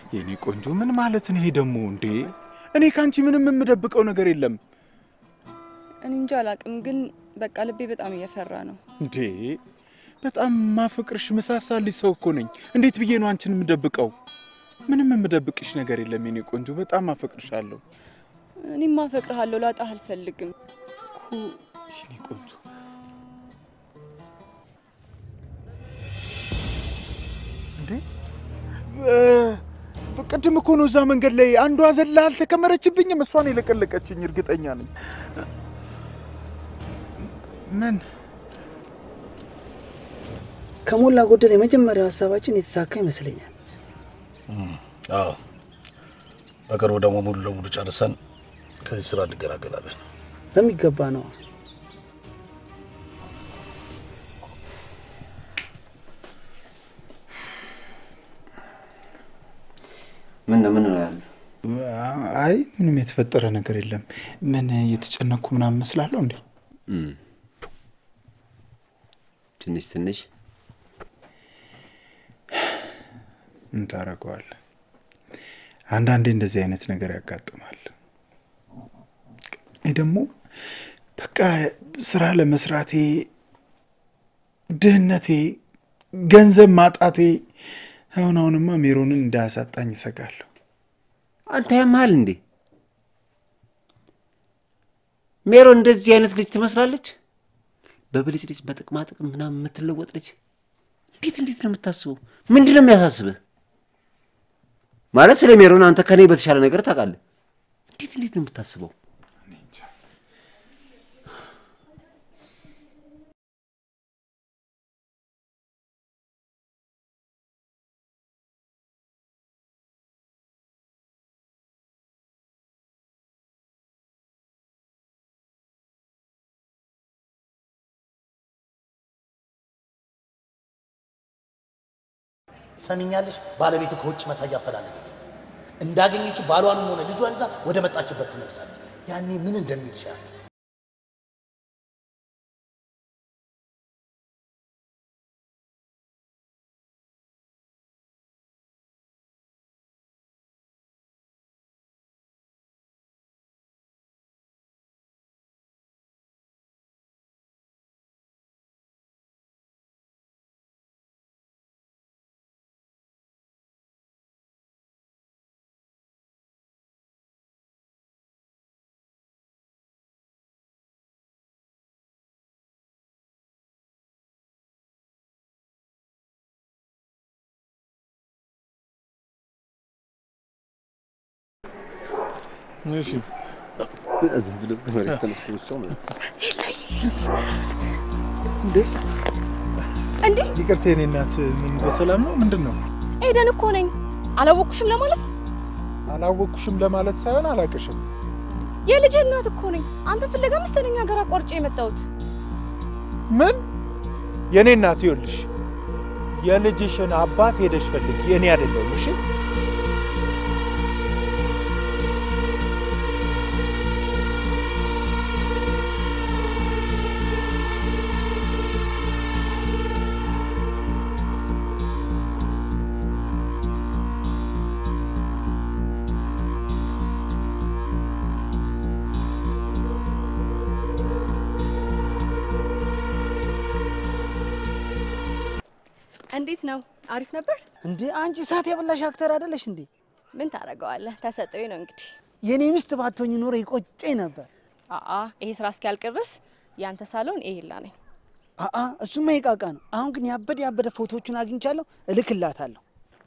የኔ ቆንጆ ምን ማለት ነው ይሄ ደግሞ እንዴ? እኔ ከአንቺ ምንም የምደብቀው ነገር የለም እኔ እንጂ አላቅም፣ ግን በቃ ልቤ በጣም እየፈራ ነው። እንዴ። በጣም ማፍቅርሽ ምሳሳልሽ ሰው እኮ ነኝ። እንዴት ብዬ ነው አንቺን የምደብቀው? ምንም የምደብቅሽ ነገር የለም የኔ ቆንጆ፣ በጣም አፈቅርሻለሁ እኔም አፈቅርሃለሁ፣ ላጣህ አልፈልግም። እኮ የኔ ቆንጆ። እንዴ እ- በቅድም እኮ ነው እዛ መንገድ ላይ አንዷ ዘላ አልተከመረችብኝም። እሷን የለቀለቀችኝ እርግጠኛ ነኝ። ምን ከሞላ ጎደል የመጀመሪያው ሀሳባችን የተሳካ ይመስለኛል። አዎ በቅርቡ ደግሞ ሙሉ ለሙሉ ጨርሰን ከዚህ ስራ እንገላገላለን። በሚገባ ነው። ምን ነው ምን ነው ያሉ? አይ ምንም የተፈጠረ ነገር የለም። ምን የተጨነኩ ምናምን መስላለሁ እንዴ? ትንሽ ትንሽ ምን ታደርገዋለህ? አንዳንዴ እንደዚህ አይነት ነገር ያጋጥማል። እኔ ደግሞ በቃ ስራ ለመስራቴ ድህነቴ፣ ገንዘብ ማጣቴ አሁን አሁንማ ሜሮንን እንዳያሳጣኝ እሰጋለሁ። አንተ ያመሃል እንዴ? ሜሮን እንደዚህ አይነት ልጅ ትመስላለች። በብልጭ ልጅ በጥቅማ ጥቅም ምናምን የምትለወጥ ልጅ እንዴት እንዴት ነው የምታስበው? ምንድን ነው የሚያሳስብህ? ማለት ስለ ሜሮን አንተ ከኔ በተሻለ ነገር ታውቃለህ። እንዴት እንዴት ነው የምታስበው? እኔ እንጃ። ሰሚኛለሽ? ባለቤቱ ከውጭ መታ እያፈላለገችው እንዳገኘችው ባሏንም ሆነ ልጇን ይዛ ወደ መጣችበት ትመልሳለች። ያኔ ምን እንደሚል ይችላል። እሺ እንዴ ይቅርታ የኔ እናት፣ ምን በሰላም ነው? ምንድን ነው? ኤደን እኮ ነኝ። አላወቅኩሽም ለማለት ነው። አላወቅኩሽም ለማለት ሳይሆን አላቅሽም። የልጅህ እናት እኮ ነኝ። አንተ ፍለጋ መሰለኝ ሀገር አቋርጬ የመጣሁት። ምን? የኔ እናት ይኸውልሽ፣ የልጅሽን አባት ሄደሽ ፈልጊ፣ እኔ አይደለሁም። እሺ እንዴት ነው? አሪፍ ነበር። እንዴ አንቺ እሳት የበላሽ አክተር አይደለሽ እንዴ? ምን ታደርገዋለህ? ተሰጥኦኝ ነው እንግዲህ። የኔ ሚስት ባትሆኝ ኖሮ ይቆጨኝ ነበር። አአ ይሄ ስራ እስኪያልቅ ድረስ ያንተ ሳሎን ይሄላ ነኝ። አአ እሱማ ይቃቃ ነው። አሁን ግን ያበደ ያበደ ፎቶዎቹን አግኝቻለሁ፣ እልክላታለሁ።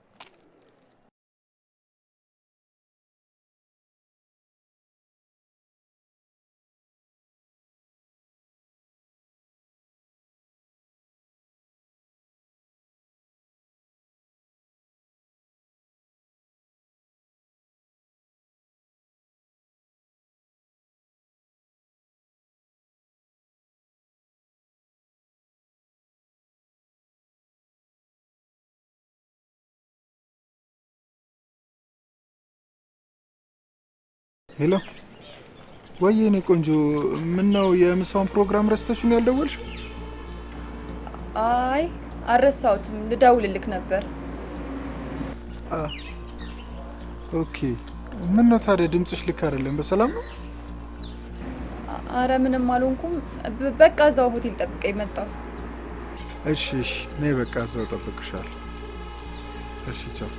ሄሎ፣ ወይ የኔ ቆንጆ፣ ምን ነው የምሳውን ፕሮግራም ረስተሽን ያልደወልሽ? አይ አልረሳሁትም፣ ልደውልልክ ነበር። ኦኬ። ምን ነው ታዲያ ድምፅሽ ልክ አይደለም። በሰላም ነው? አ- አረ ምንም አልሆንኩም። ብ- በቃ እዛው ሆቴል ጠብቀኝ መጣሁ። እሺ፣ እሺ። እኔ በቃ እዛው ጠብቅሻለሁ። እሺ፣ ቻው።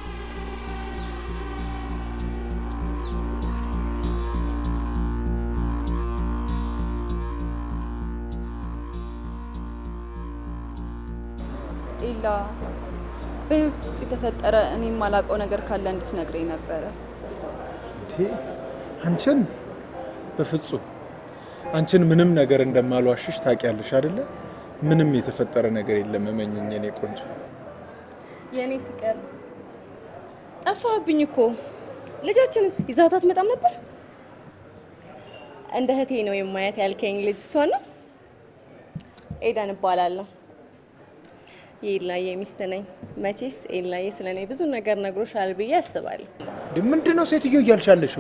ኢላ በህይወት ውስጥ የተፈጠረ እኔ የማላውቀው ነገር ካለ እንድትነግረኝ ነበረ። እንዴ አንቺን በፍጹም አንቺን ምንም ነገር እንደማልዋሽሽ ታውቂያለሽ አይደለ? ምንም የተፈጠረ ነገር የለም። እመኝኝ የኔ ቆንጆ። የእኔ ፍቅር ጠፋብኝ እኮ። ልጃችንስ ይዛውታ አትመጣም ነበር? እንደ እህቴ ነው የማያት ያልከኝ ልጅ እሷ ነው? ኤደን እባላለሁ። የኤላዬ ሚስት ነኝ። መቼስ ኤላዬ ስለ እኔ ብዙ ነገር ነግሮሻል ብዬ አስባለሁ። እንዴ ምንድን ነው ሴትዮ እያልሽ ያለሽው?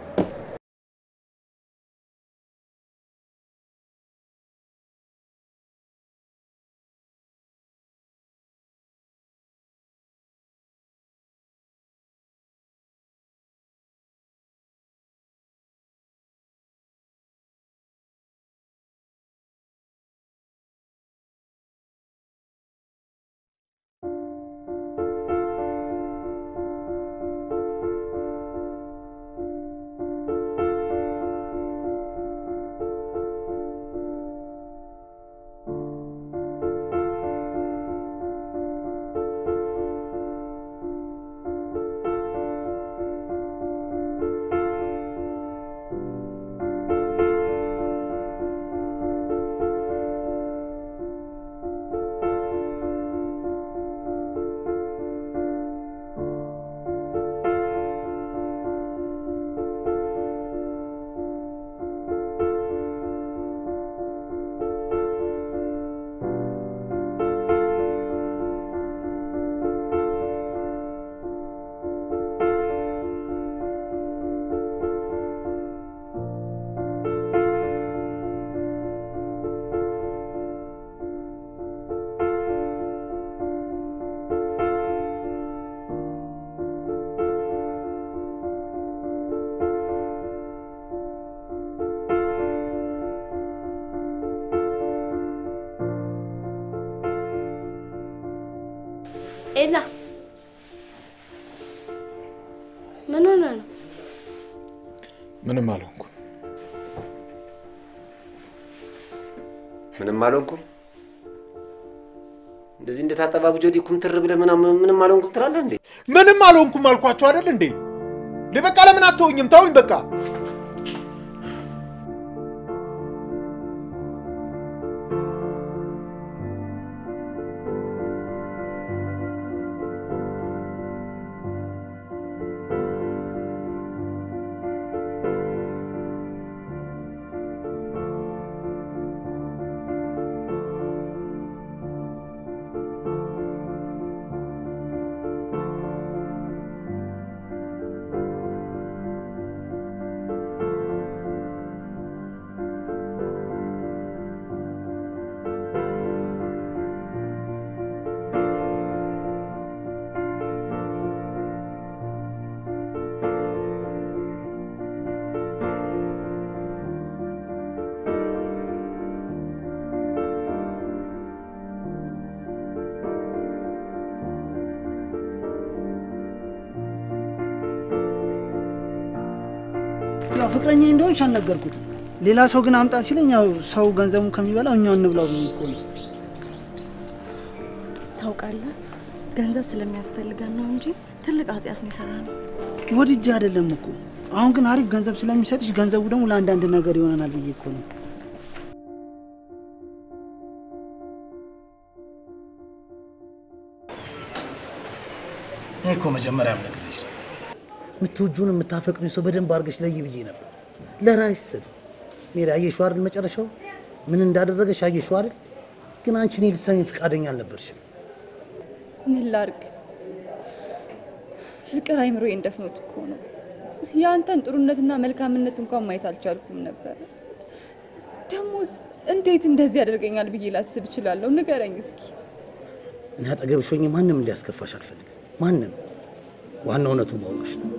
ኤላ ምን ሆነ ነው? ምንም አልሆንኩም። ምንም አልሆንኩም። እንደዚህ እንደታጠባ ብጆዲ ኩምትር ብለህ ምናምን ምንም አልሆንኩም ትላለህ እንዴ? ምንም አልሆንኩም አልኳቸው አይደል እንዴ? እንዴ በቃ ለምን አትተውኝም? ተውኝ በቃ። ያው ፍቅረኛ እንደሆንሽ አልነገርኩትም። ሌላ ሰው ግን አምጣ ሲለኝ ያው ሰው ገንዘቡን ከሚበላው እኛው እንብላው ብዬ እኮ ነው። ታውቃለህ፣ ገንዘብ ስለሚያስፈልገን ነው እንጂ ትልቅ ኃጢአት ነው የሰራ ነው። ወድጄ አይደለም እኮ አሁን ግን አሪፍ ገንዘብ ስለሚሰጥሽ ገንዘቡ ደግሞ ለአንዳንድ ነገር ይሆነናል ብዬ እኮ ነው። እኔ እኮ መጀመሪያም ነገርሽ ነበር። የምትወጂውን የምታፈቅሪው ሰው በደንብ አድርገሽ ለይ ብዬ ነበር። ለራስሽ ስል ሜሪ፣ አየሽው አይደል መጨረሻው ምን እንዳደረገሽ አየሽው አይደል? ግን አንቺ እኔ ልትሰሚኝ ፈቃደኛ አልነበርሽም። ምን ላርግ? ፍቅር አይምሮዬን ደፍኖት እኮ ነው። የአንተን ጥሩነትና መልካምነት እንኳን ማየት አልቻልኩም ነበር። ደሞስ እንዴት እንደዚህ ያደርገኛል ብዬ ላስብ እችላለሁ? ንገረኝ እስኪ። እኔ አጠገብሽ ሆኜ ማንም እንዲያስከፋሽ አልፈልግም። ማንም ዋናው እውነቱን ማወቅሽ ነው።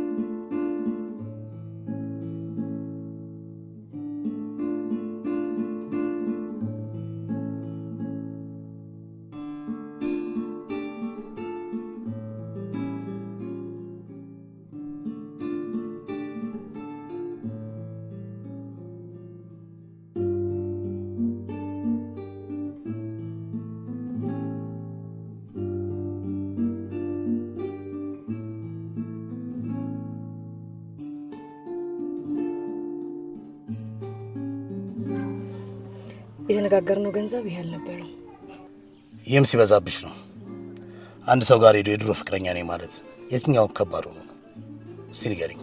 የተነጋገርነው ገንዘብ ይሄ አልነበረም። ይህም ሲበዛብሽ ነው። አንድ ሰው ጋር ሄዶ የድሮ ፍቅረኛ ነኝ ማለት የትኛው ከባድ ሆኖ ነው? እስቲ ንገሪኝ።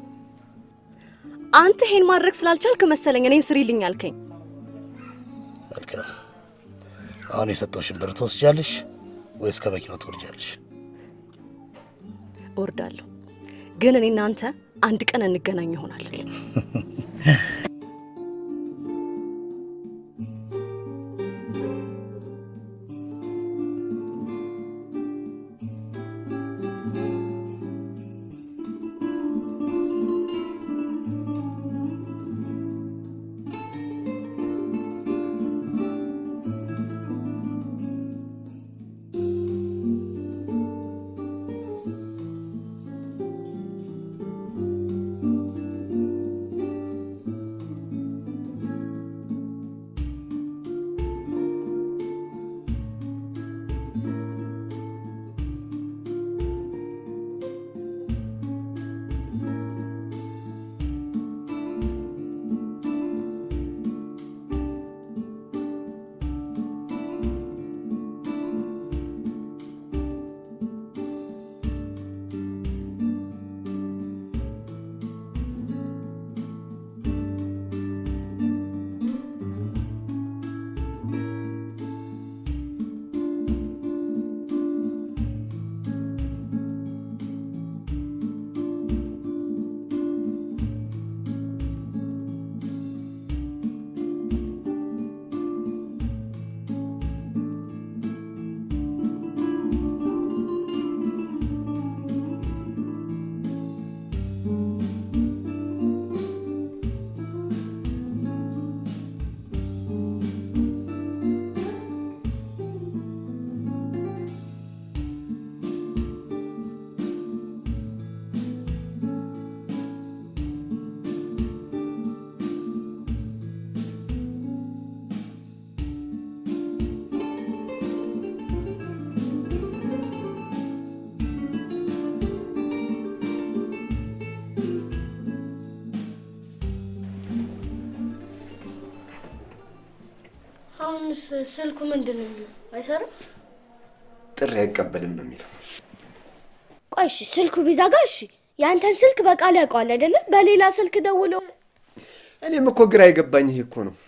አንተ ይሄን ማድረግ ስላልቻልክ መሰለኝ እኔን ስሪልኝ አልከኝ። መልካም። አሁን የሰጠውሽን ብር ትወስጃለሽ ወይስ ከመኪናው ትወርጃለሽ? እወርዳለሁ፣ ግን እኔ እናንተ አንድ ቀን እንገናኝ ይሆናል። አሁንስ ስልኩ ምንድን ነው የሚለው? አይሰራም? ጥሪ አይቀበልም ነው የሚለው። ቆይ እሺ፣ ስልኩ ቢዘጋ እሺ፣ ያንተን ስልክ በቃል ያውቀዋል አይደለ? በሌላ ስልክ ደውሎ እኔም እኮ ግራ የገባኝ ይሄ እኮ ነው።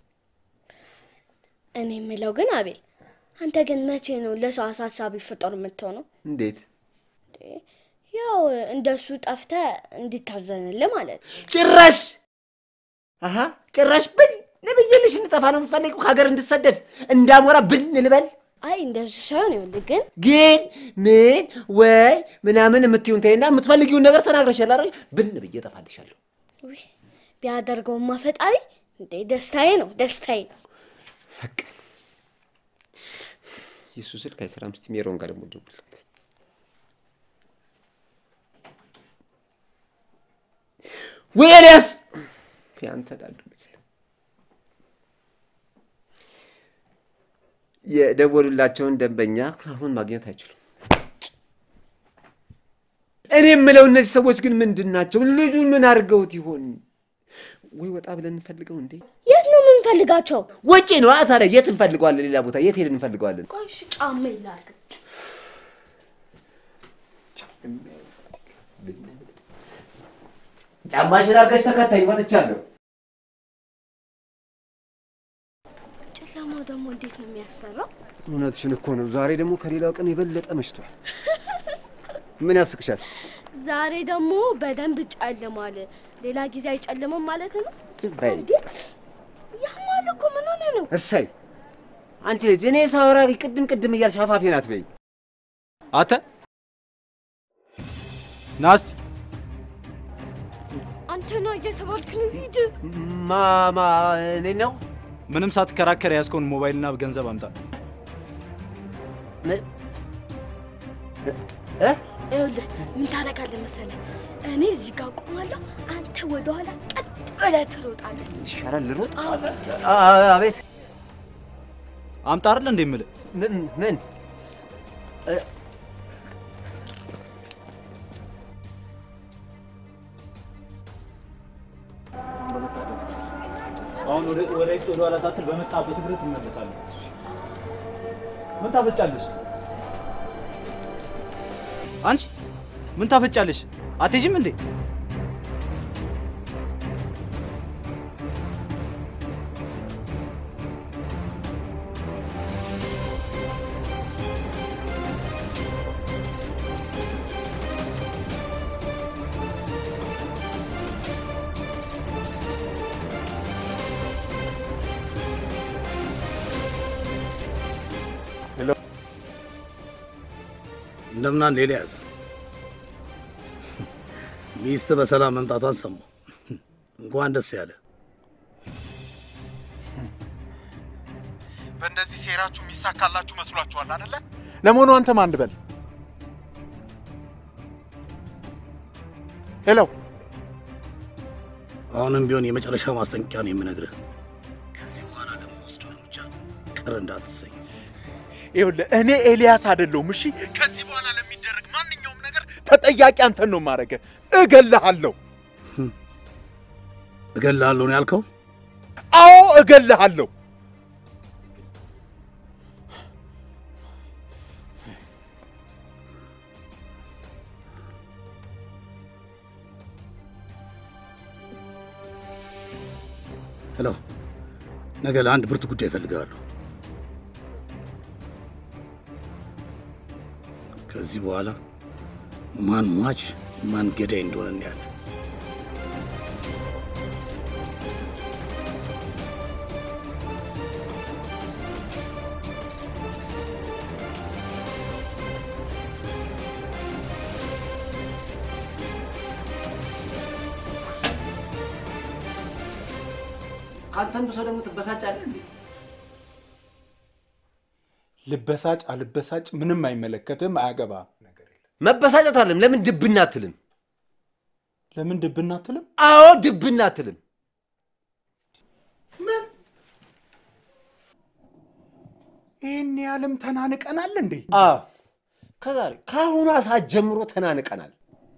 እኔ የምለው ግን አቤል፣ አንተ ግን መቼ ነው ለሰው አሳሳቢ ፍጡር የምትሆነው? እንዴት ያው እንደሱ ጠፍተ እንዲታዘንልህ ማለት ነው። ጭራሽ አሀ ጭራሽ ብን ልብዬልሽ እንጠፋ ነው የምትፈልገው? ከሀገር እንድሰደድ እንዳሞራ ብን ልበል? አይ እንደሱ ሳይሆን ይኸውልህ ግን ግን ምን ወይ ምናምን የምትይውን ተይና የምትፈልጊውን ነገር ተናግረሻል አይደል? ብን ብዬ እጠፋልሻለሁ። ውይ ቢያደርገውማ ፈጣሪ እንዴ ደስታዬ ነው ደስታዬ ነው። በቃ የሱ ስልክ አይሰራም። እስቲ ሜሮን ጋር ደግሞ ደውልለት። ወይ ኤልያስ ያንተ ዳዱ ልጅ የደወሉላቸውን ደንበኛ አሁን ማግኘት አይችሉም። እኔ የምለው እነዚህ ሰዎች ግን ምንድን ናቸው? ልጁን ምን አድርገውት ይሆን? ወይ ወጣ ብለን እንፈልገው እንዴ? የት ነው የምንፈልጋቸው? ውጪ ነው ታዲያ። የት እንፈልገዋለን? ሌላ ቦታ የት ሄደን እንፈልገዋለን? ቆይ እሺ ጫማ ይላርግ ጫማሽን አድርገሽ ተከታይ ወጥቻለሁ። ጨለማው ደግሞ እንዴት ነው የሚያስፈራው? እውነትሽን እኮ ነው። ዛሬ ደግሞ ከሌላው ቀን የበለጠ መሽቷል። ምን ያስቅሻል? ዛሬ ደግሞ በደንብ ጨልሟል። ሌላ ጊዜ አይጨልምም ማለት ነው? በይ ያማል እኮ ምን ሆነ ነው? እሰይ አንቺ ልጅ እኔ ሳወራ ቅድም ቅድም እያልሽ አፋፌ ናት በይ። አተ ናስቲ አንተና እየተባልክ ነው። ሂድ። ማማ እኔ ነው ምንም ሳትከራከር ያዝከውን ሞባይልና ገንዘብ አምጣ። ይኸውልህ ምን ታደርጋለህ መሰለህ? እኔ እዚህ ጋር ቆማለሁ፣ አንተ ወደኋላ ቀጥ ብለህ ትሮጣለህ። ይሻላል ልሮጥ። አዎ። አቤት አምጣ አይደል እንዴ የምልህ? ምን ምን አሁን ወደ ወደ ፊት ወደ ኋላ ሳትል በመጣበት እግርህ ትመለሳለህ። ምን ታፈጫለሽ? አንቺ ምን ታፈጫለሽ? አትሄጂም እንዴ? እንደምናን ኤልያስ፣ ሚስት በሰላም መምጣቷን ሰማሁ። እንኳን ደስ ያለ። በእንደዚህ ሴራችሁ የሚሳካላችሁ መስሏችኋል አደለ? ለመሆኑ አንተ ማን ልበል? ሄሎ፣ አሁንም ቢሆን የመጨረሻ ማስጠንቀቂያ ነው የምነግርህ። ከዚህ በኋላ ለምወስደው እርምጃ ቅር እንዳትሰኝ። ይኸውልህ እኔ ኤልያስ አይደለሁም። እሺ፣ ከዚህ በኋላ ለሚደረግ ማንኛውም ነገር ተጠያቂ አንተን ነው የማደርገህ። እገልሃለሁ። እገልሃለሁ ነው ያልከው? አዎ እገልሃለሁ። ሄሎ፣ ነገ ለአንድ ብርቱ ጉዳይ እፈልግሃለሁ። ከዚህ በኋላ ማን ሟች ማን ገዳይ እንደሆነ እናያለን። ከአንተም ብሶ ደግሞ ትበሳጫለህ እንዴ? ልበሳጭ አልበሳጭ ምንም አይመለከትም፣ አያገባም። መበሳጨት አለም። ለምን ድብና አትልም? ለምን ድብና አትልም? አዎ ድብና አትልም። ይህን ያህልም ተናንቀናል እንዴ? አዎ ከዛሬ ከአሁኗ ሰዓት ጀምሮ ተናንቀናል።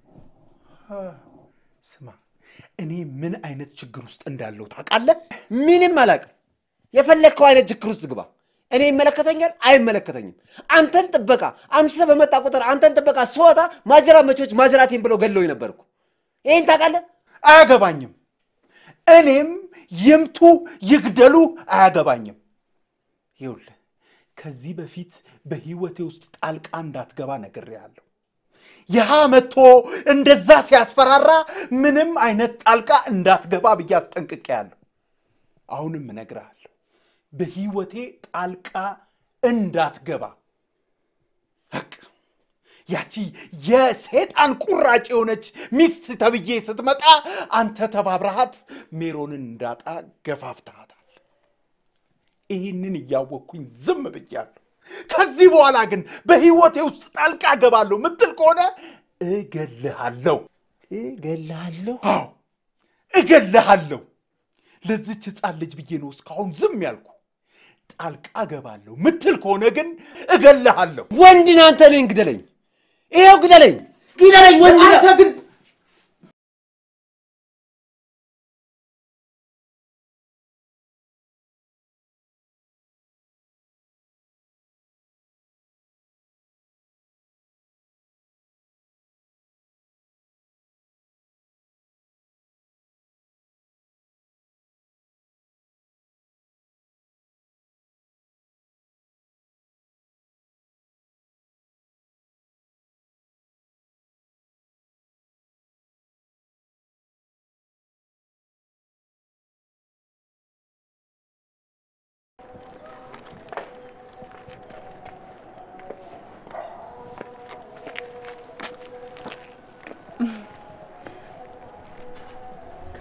ስማ፣ እኔ ምን አይነት ችግር ውስጥ እንዳለው ታውቃለህ? ምንም አላውቅም። የፈለግከው አይነት ችግር ውስጥ ግባ። እኔ ይመለከተኛል አይመለከተኝም። አንተን ጥበቃ አምሽተህ በመጣ ቁጥር አንተን ጥበቃ ስወጣ ማጀራ መቾች ማጀራቴን ብለው ገለውኝ ነበርኩ። ይህን ታውቃለህ? አያገባኝም። እኔም ይምቱ ይግደሉ አያገባኝም። ይኸውልህ ከዚህ በፊት በህይወቴ ውስጥ ጣልቃ እንዳትገባ ነግሬሃለሁ። ይሃ መጥቶ እንደዛ ሲያስፈራራ ምንም አይነት ጣልቃ እንዳትገባ ብዬ አስጠንቅቄያለሁ። አሁንም እነግርሃለሁ በህይወቴ ጣልቃ እንዳትገባ። በቃ ያቺ የሴጣን ቁራጭ የሆነች ሚስት ተብዬ ስትመጣ አንተ ተባብረሃት ሜሮንን እንዳጣ ገፋፍተሃታል። ይህንን እያወቅኩኝ ዝም ብያለሁ። ከዚህ በኋላ ግን በህይወቴ ውስጥ ጣልቃ ገባለሁ ምትል ከሆነ እገልሃለሁ። እገልሃለሁ? አዎ እገልሃለሁ። ለዚች ህፃን ልጅ ብዬ ነው እስካሁን ዝም ያልኩ። ጣልቃ ገባለሁ ምትል ከሆነ ግን እገልሃለሁ። ወንድን አንተ ነኝ፣ ግደለኝ። ይኸው ግደለኝ፣ ግደለኝ ወንድ አንተ ግን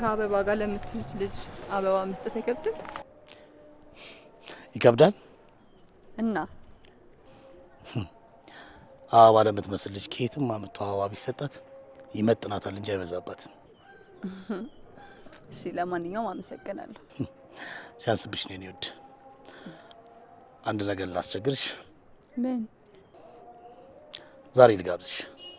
ከአበባ ጋር ለምትልጅ ልጅ አበባ መስጠት አይከብድም? ይከብዳል። እና አበባ ለምትመስል ልጅ ከየትም አምጥቶ አበባ ቢሰጣት ይመጥናታል እንጂ አይበዛባትም። እሺ፣ ለማንኛውም አመሰግናለሁ። ሲያንስብሽ ነው የኔ ውድ። አንድ ነገር ላስቸግርሽ። ምን? ዛሬ ልጋብዝሽ።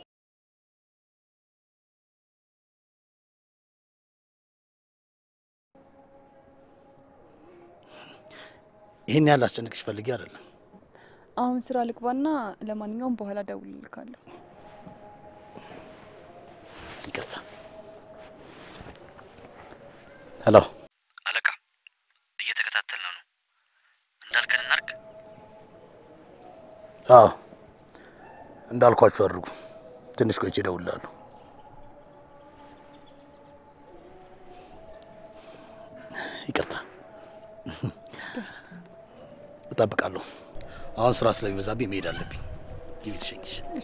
ይህን ያህል ላስጨንቅሽ ፈልጌ አይደለም። አሁን ስራ ልግባና ለማንኛውም በኋላ ደውልልካለሁ። ይቅርታ። ሄሎ አለቃ፣ እየተከታተልነው ነው። እንዳልከን እናርግ። አዎ እንዳልኳችሁ አድርጉ። ትንሽ ቆይቼ እደውልልሃለሁ። ይቅርታ እጠብቃለሁ። አሁን ስራ ስለሚበዛብኝ መሄድ አለብኝ። ግቢ ልሸኝሽ። እሺ።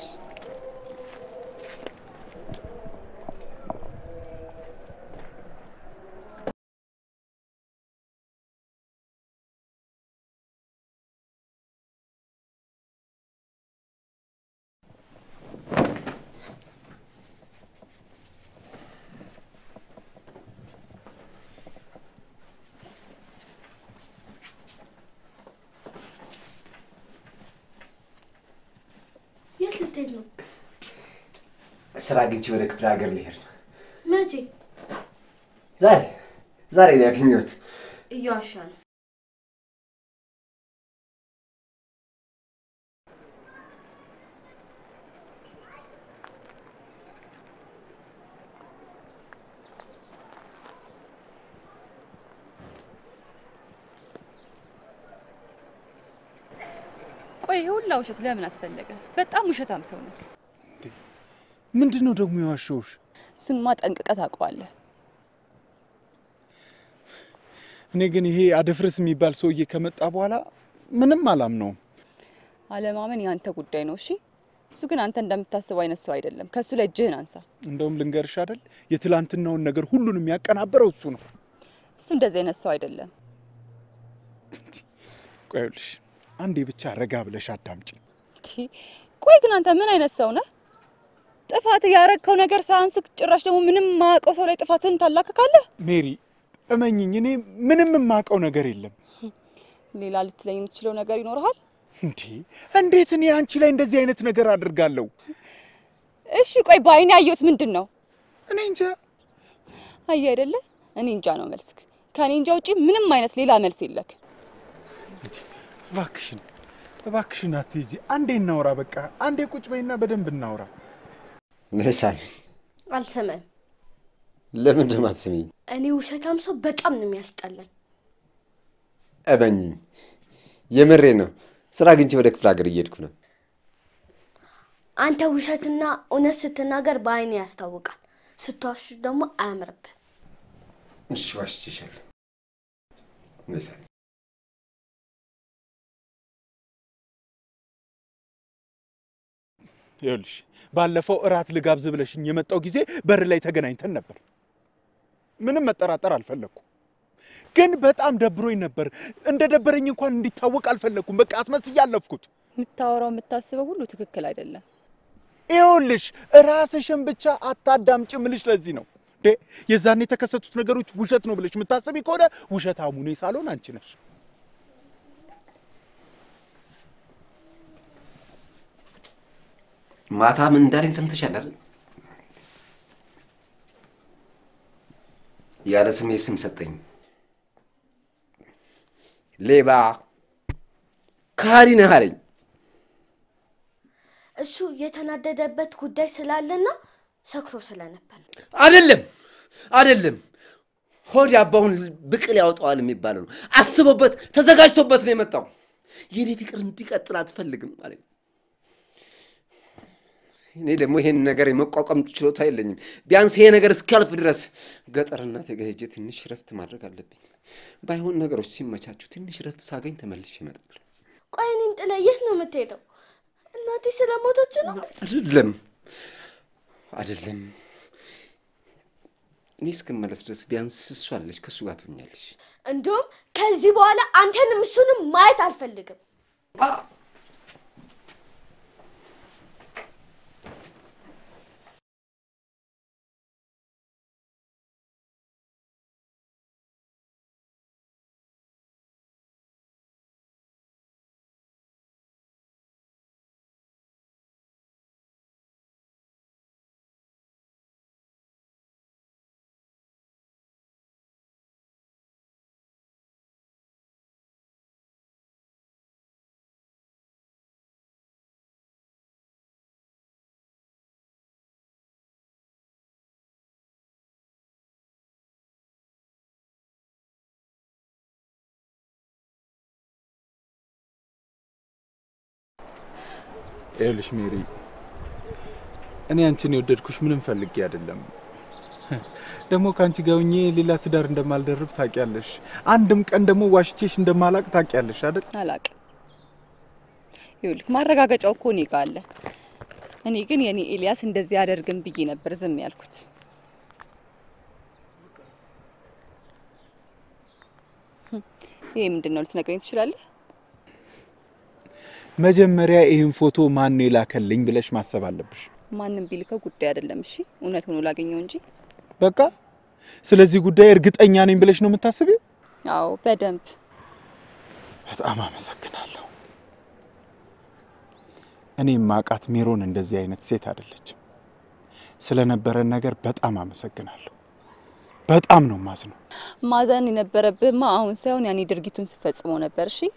የት ልትሄድ ነው? ስራ አግኝቼ ወደ ክፍለ ሀገር ልሄድ ነው። መቼ? ዛሬ ዛሬ ነው ያገኘሁት። እየዋሻ ነው። ቆይ ይሄ ሁላ ውሸት ለምን አስፈለገ? በጣም ውሸታም ሰው ነህ። ምንድን ነው ደግሞ የዋሸውሽ? እሱንማ ጠንቅቀህ ታውቀዋለህ። እኔ ግን ይሄ አደፍርስ የሚባል ሰውዬ ከመጣ በኋላ ምንም አላምነውም። አለማመን የአንተ ጉዳይ ነው። እሺ፣ እሱ ግን አንተ እንደምታስበው አይነት ሰው አይደለም። ከእሱ ላይ እጅህን አንሳ። እንደውም ልንገርሽ አይደል የትላንትናውን ነገር ሁሉን የሚያቀናበረው እሱ ነው። እሱ እንደዚህ አይነት ሰው አይደለም። ቆይ ይኸውልሽ አንዴ ብቻ ረጋ ብለሽ አዳምጪ። እንዴ፣ ቆይ ግን አንተ ምን አይነት ሰው ነህ? ጥፋት ያረግከው ነገር ሳያንስ ጭራሽ ደግሞ ምንም ማያውቀው ሰው ላይ ጥፋትህን ታላክካለህ። ሜሪ እመኝኝ፣ እኔ ምንም የማውቀው ነገር የለም። ሌላ ልትለኝ የምትችለው ነገር ይኖርሃል? እንዴ እንዴት እኔ አንቺ ላይ እንደዚህ አይነት ነገር አድርጋለሁ? እሺ ቆይ በአይኔ ያየሁት ምንድን ነው? እኔ እንጃ። አየህ አይደለ? እኔ እንጃ ነው መልስክ። ከእኔ እንጃ ውጪ ምንም አይነት ሌላ መልስ የለክ። እባክሽን እባክሽን አትሂጂ። አንዴ እናውራ፣ በቃ አንዴ ቁጭ በይና በደንብ እናውራ። ነይ ሳሚ። አልሰማም። ለምንድን ነው አትስሚኝ? እኔ ውሸታም ሰው በጣም ነው የሚያስጠላኝ። እመኝኝ፣ የምሬ ነው። ስራ አግኝቼ ወደ ክፍለ ሀገር እየሄድኩ ነው። አንተ ውሸትና እውነት ስትናገር በአይኔ ያስታውቃል። ስትዋሽ ደግሞ አያምርብህ። እሺ ዋሽቼሻለሁ። ነይ ሳሚ። ይኸውልሽ ባለፈው እራት ልጋብዝ ብለሽኝ የመጣው ጊዜ በር ላይ ተገናኝተን ነበር። ምንም መጠራጠር አልፈለግኩም፣ ግን በጣም ደብሮኝ ነበር። እንደ ደበረኝ እንኳን እንዲታወቅ አልፈለግኩም። በቃ አስመስዬ አለፍኩት። የምታወራው የምታስበው ሁሉ ትክክል አይደለም። ይኸውልሽ ራስሽን ብቻ አታዳምጪ ምልሽ ለዚህ ነው እንዴ የዛኔ የተከሰቱት ነገሮች ውሸት ነው ብለሽ የምታስቢ ከሆነ ውሸታሙ እኔ ሳልሆን አንቺ ነሽ። ማታ ምን እንዳለኝ ሰምተሻል አይደል? ያለ ስሜ ስም ሰጠኝ። ሌባ ከሃዲ ነህ አለኝ። እሱ የተናደደበት ጉዳይ ስላለና ሰክሮ ስለነበር ነው። አይደለም አይደለም፣ ሆድ አባውን ብቅል ያወጣዋል የሚባለው ነው። አስቦበት ተዘጋጅቶበት ነው የመጣው። የኔ ፍቅር እንዲቀጥል አትፈልግም አለኝ። እኔ ደግሞ ይሄን ነገር የመቋቋም ችሎታ የለኝም። ቢያንስ ይሄ ነገር እስኪያልፍ ድረስ ገጠር እናቴ ጋር ሄጄ ትንሽ ረፍት ማድረግ አለብኝ። ባይሆን ነገሮች ሲመቻቹ ትንሽ ረፍት ሳገኝ ተመልሼ እመጣለሁ። ቆይ እኔን ጥለህ የት ነው የምትሄደው? እናቴ ስለሞተች ነው። አይደለም አይደለም፣ እኔ እስክመለስ ድረስ ቢያንስ እሷ አለች፣ ከእሱ ጋር ትሆኛለሽ። እንዲሁም ከዚህ በኋላ አንተንም እሱንም ማየት አልፈልግም። ይኸውልሽ ሜሪ፣ እኔ አንቺን የወደድኩሽ ምንም ፈልጌ አይደለም። ደግሞ ከአንቺ ጋር ሆኜ ሌላ ትዳር እንደማልደርብ ታውቂያለሽ። አንድም ቀን ደግሞ ዋሽቼሽ እንደማላቅ ታውቂያለሽ አይደል? አላቅም። ይኸውልህ ማረጋገጫው እኮ እኔ ጋ አለ። እኔ ግን የኔ ኤልያስ እንደዚህ አደርግም ብዬ ነበር ዝም ያልኩት። ይሄ ምንድን ነው ልትነግረኝ ትችላለህ? መጀመሪያ ይህን ፎቶ ማን ነው የላከልኝ ብለሽ ማሰብ አለብሽ። ማንም ቢልከው ጉዳይ አይደለም። እሺ እውነት ሆኖ ላገኘው እንጂ። በቃ ስለዚህ ጉዳይ እርግጠኛ ነኝ ብለሽ ነው የምታስቢው? አዎ በደንብ በጣም አመሰግናለሁ። እኔ ማቃት ሜሮን እንደዚህ አይነት ሴት አይደለችም። ስለነበረን ነገር በጣም አመሰግናለሁ። በጣም ነው ማዝነው። ማዘን የነበረብህማ አሁን ሳይሆን ያኔ ድርጊቱን ስፈጽመው ነበር። እሺ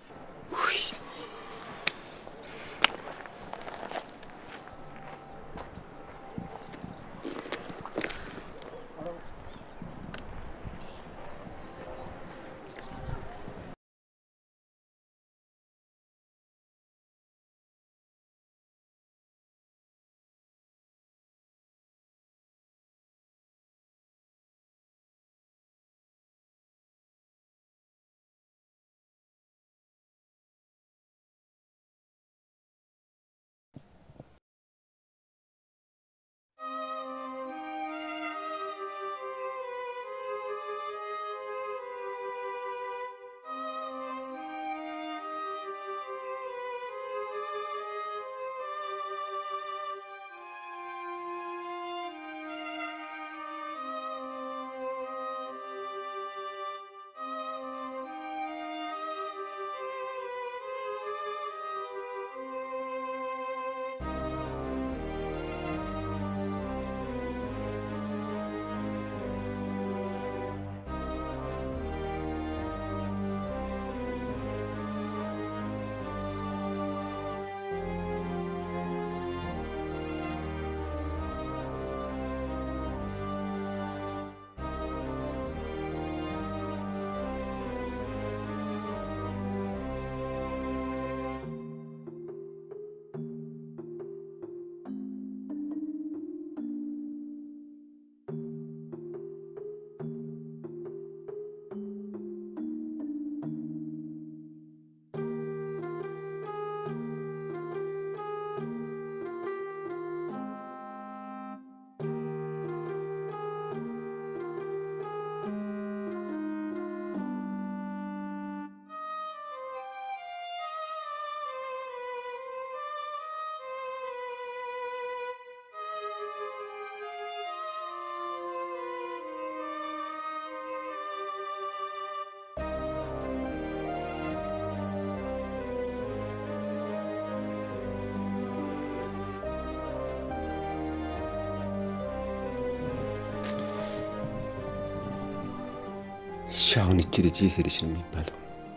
እሺ አሁን እቺ ልጅ የት ሄደች ነው የሚባለው?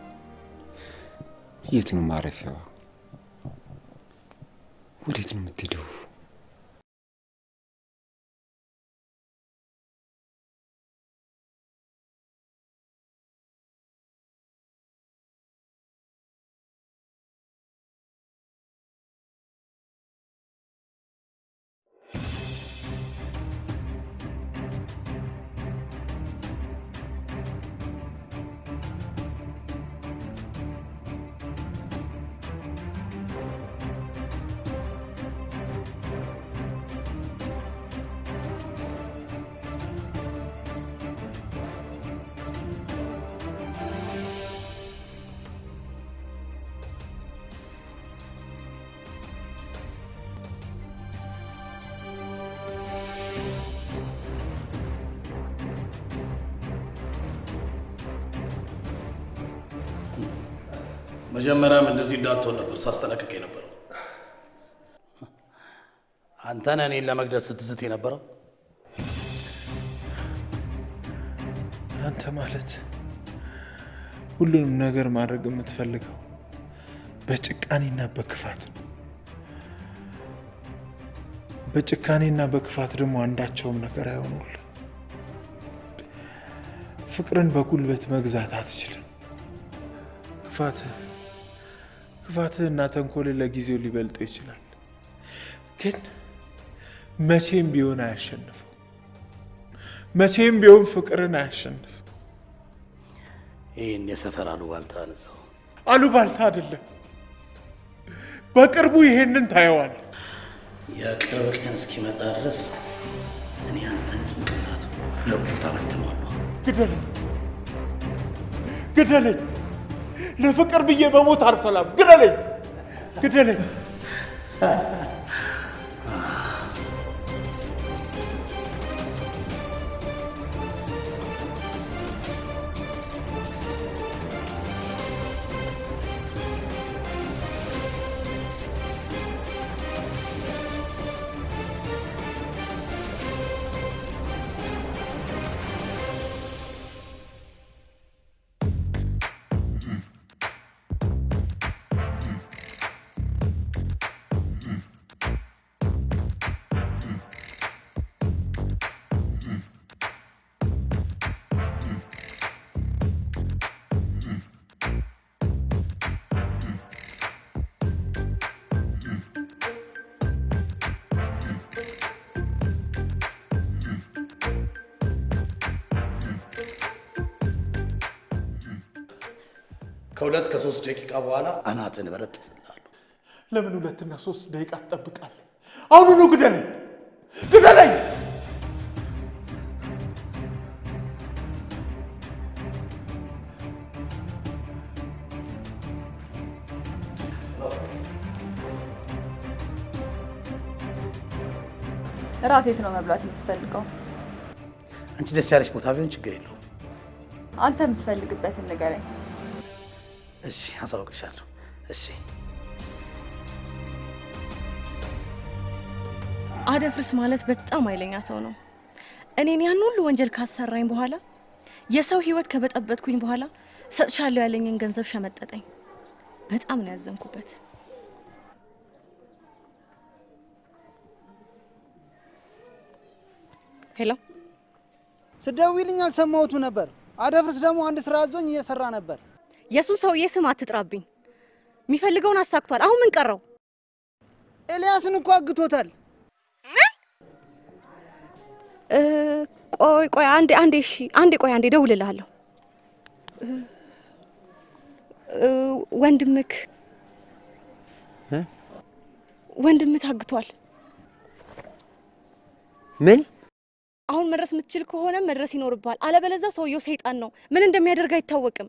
የት ነው ማረፊያዋ? ወዴት ነው የምትሄደው? መጀመሪያም እንደዚህ እንዳትሆን ነበር ሳስጠነቅቅ የነበረው። አንተ ነህ እኔን ለመግደል ስትዝት የነበረው። አንተ ማለት ሁሉንም ነገር ማድረግ የምትፈልገው በጭካኔና በክፋት ነው። በጭካኔና በክፋት ደግሞ አንዳቸውም ነገር አይሆኑልህ። ፍቅርን በጉልበት መግዛት አትችልም። ክፋትህ ክፋትህና ተንኮልህ ለጊዜው ሊበልጠው ይችላል፣ ግን መቼም ቢሆን አያሸንፍም። መቼም ቢሆን ፍቅርን አያሸንፍም። ይህን የሰፈር አሉባልታ ንዛው አሉባልታ አይደለም። በቅርቡ ይሄንን ታየዋል። የቅርብ ቀን እስኪመጣ ድረስ እኔ አንተን ጭንቅላት ለቦታ በትነዋለሁ። ግደለኝ፣ ግደለኝ። ለፍቅር ብዬ መሞት አልፈላም። ግደለኝ፣ ግደለኝ። ከሁለት ከሶስት ደቂቃ በኋላ አናትን በረጥስልሃለሁ። ለምን ሁለትና ሶስት ደቂቃ ትጠብቃለህ? አሁኑኑ ግደለኝ፣ ግደለኝ። እራት የት ነው መብላት የምትፈልገው? አንቺ ደስ ያለሽ ቦታ ቢሆን ችግር የለውም። አንተ የምትፈልግበትን ንገረኝ። እሺ፣ አሳውቅሻለሁ። እሺ አደፍርስ ማለት በጣም ኃይለኛ ሰው ነው። እኔን ያን ሁሉ ወንጀል ካሰራኝ በኋላ የሰው ሕይወት ከበጠበጥኩኝ በኋላ እሰጥሻለሁ ያለኝን ገንዘብ ሸመጠጠኝ። በጣም ነው ያዘንኩበት። ሄሎ ስደውይልኝ አልሰማሁትም ነበር። አደፍርስ ደግሞ አንድ ስራ አዞኝ እየሰራ ነበር። የእሱን ሰውዬ ስም አትጥራብኝ። የሚፈልገውን አሳክቷል። አሁን ምን ቀረው? ኤልያስን እኮ አግቶታል። እ፣ ቆይ ቆይ አንዴ አንዴ እሺ አንዴ ቆይ አንዴ እደውልልሃለሁ። እ፣ እ፣ ወንድምክ እ? ወንድምህ ታግቷል። ምን አሁን መድረስ የምትችል ከሆነ መድረስ ይኖርብሃል። አለበለዛ ሰውየው ሰይጣን ነው። ምን እንደሚያደርግ አይታወቅም።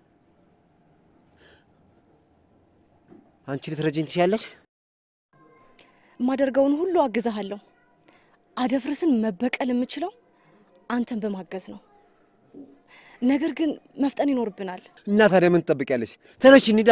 አንቺ ልትረጂኝ ትችያለሽ? የማደርገውን ሁሉ አግዛሃለሁ። አደፍርስን መበቀል የምችለው አንተን በማገዝ ነው። ነገር ግን መፍጠን ይኖርብናል። እና ታዲያ ምን ትጠብቂያለሽ? ተነሽ እንሂዳ።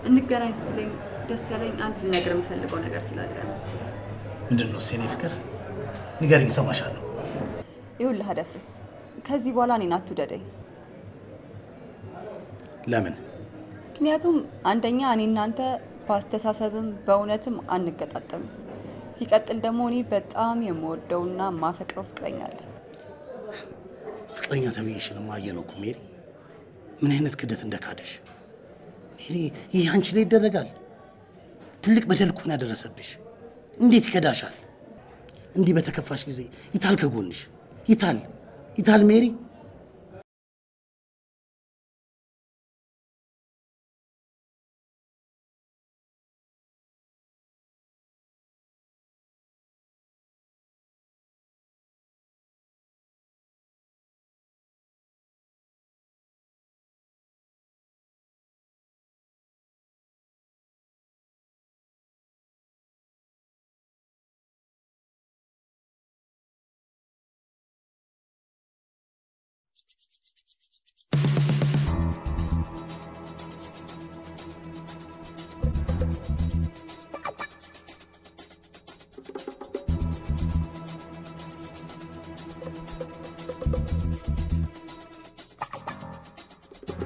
እንገናኝ ስትለኝ ደስ ያለኝ አንድ ልነግር የምፈልገው ነገር ስላለ ነው። ምንድን ነው የኔ ፍቅር? ንገሪኝ፣ እሰማሻለሁ። ይኸውልህ አደፍርስ፣ ከዚህ በኋላ እኔን አትውደደኝ። ለምን? ምክንያቱም አንደኛ እኔ እናንተ በአስተሳሰብም በእውነትም አንገጣጠምም። ሲቀጥል ደግሞ እኔ በጣም የምወደውና የማፈቅረው ፍቅረኛ አለ። ፍቅረኛ ተብዬሽንማ አየነው እኮ ሜሪ። ምን አይነት ክደት እንደካደሽ ሜሪ። ይህ አንቺ ላይ ይደረጋል? ትልቅ በደል እኮ ነው ያደረሰብሽ። እንዴት ይከዳሻል? እንዲህ በተከፋሽ ጊዜ ይታል ከጎንሽ ይታል ይታል ሜሪ።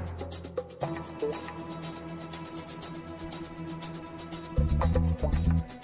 Thank you.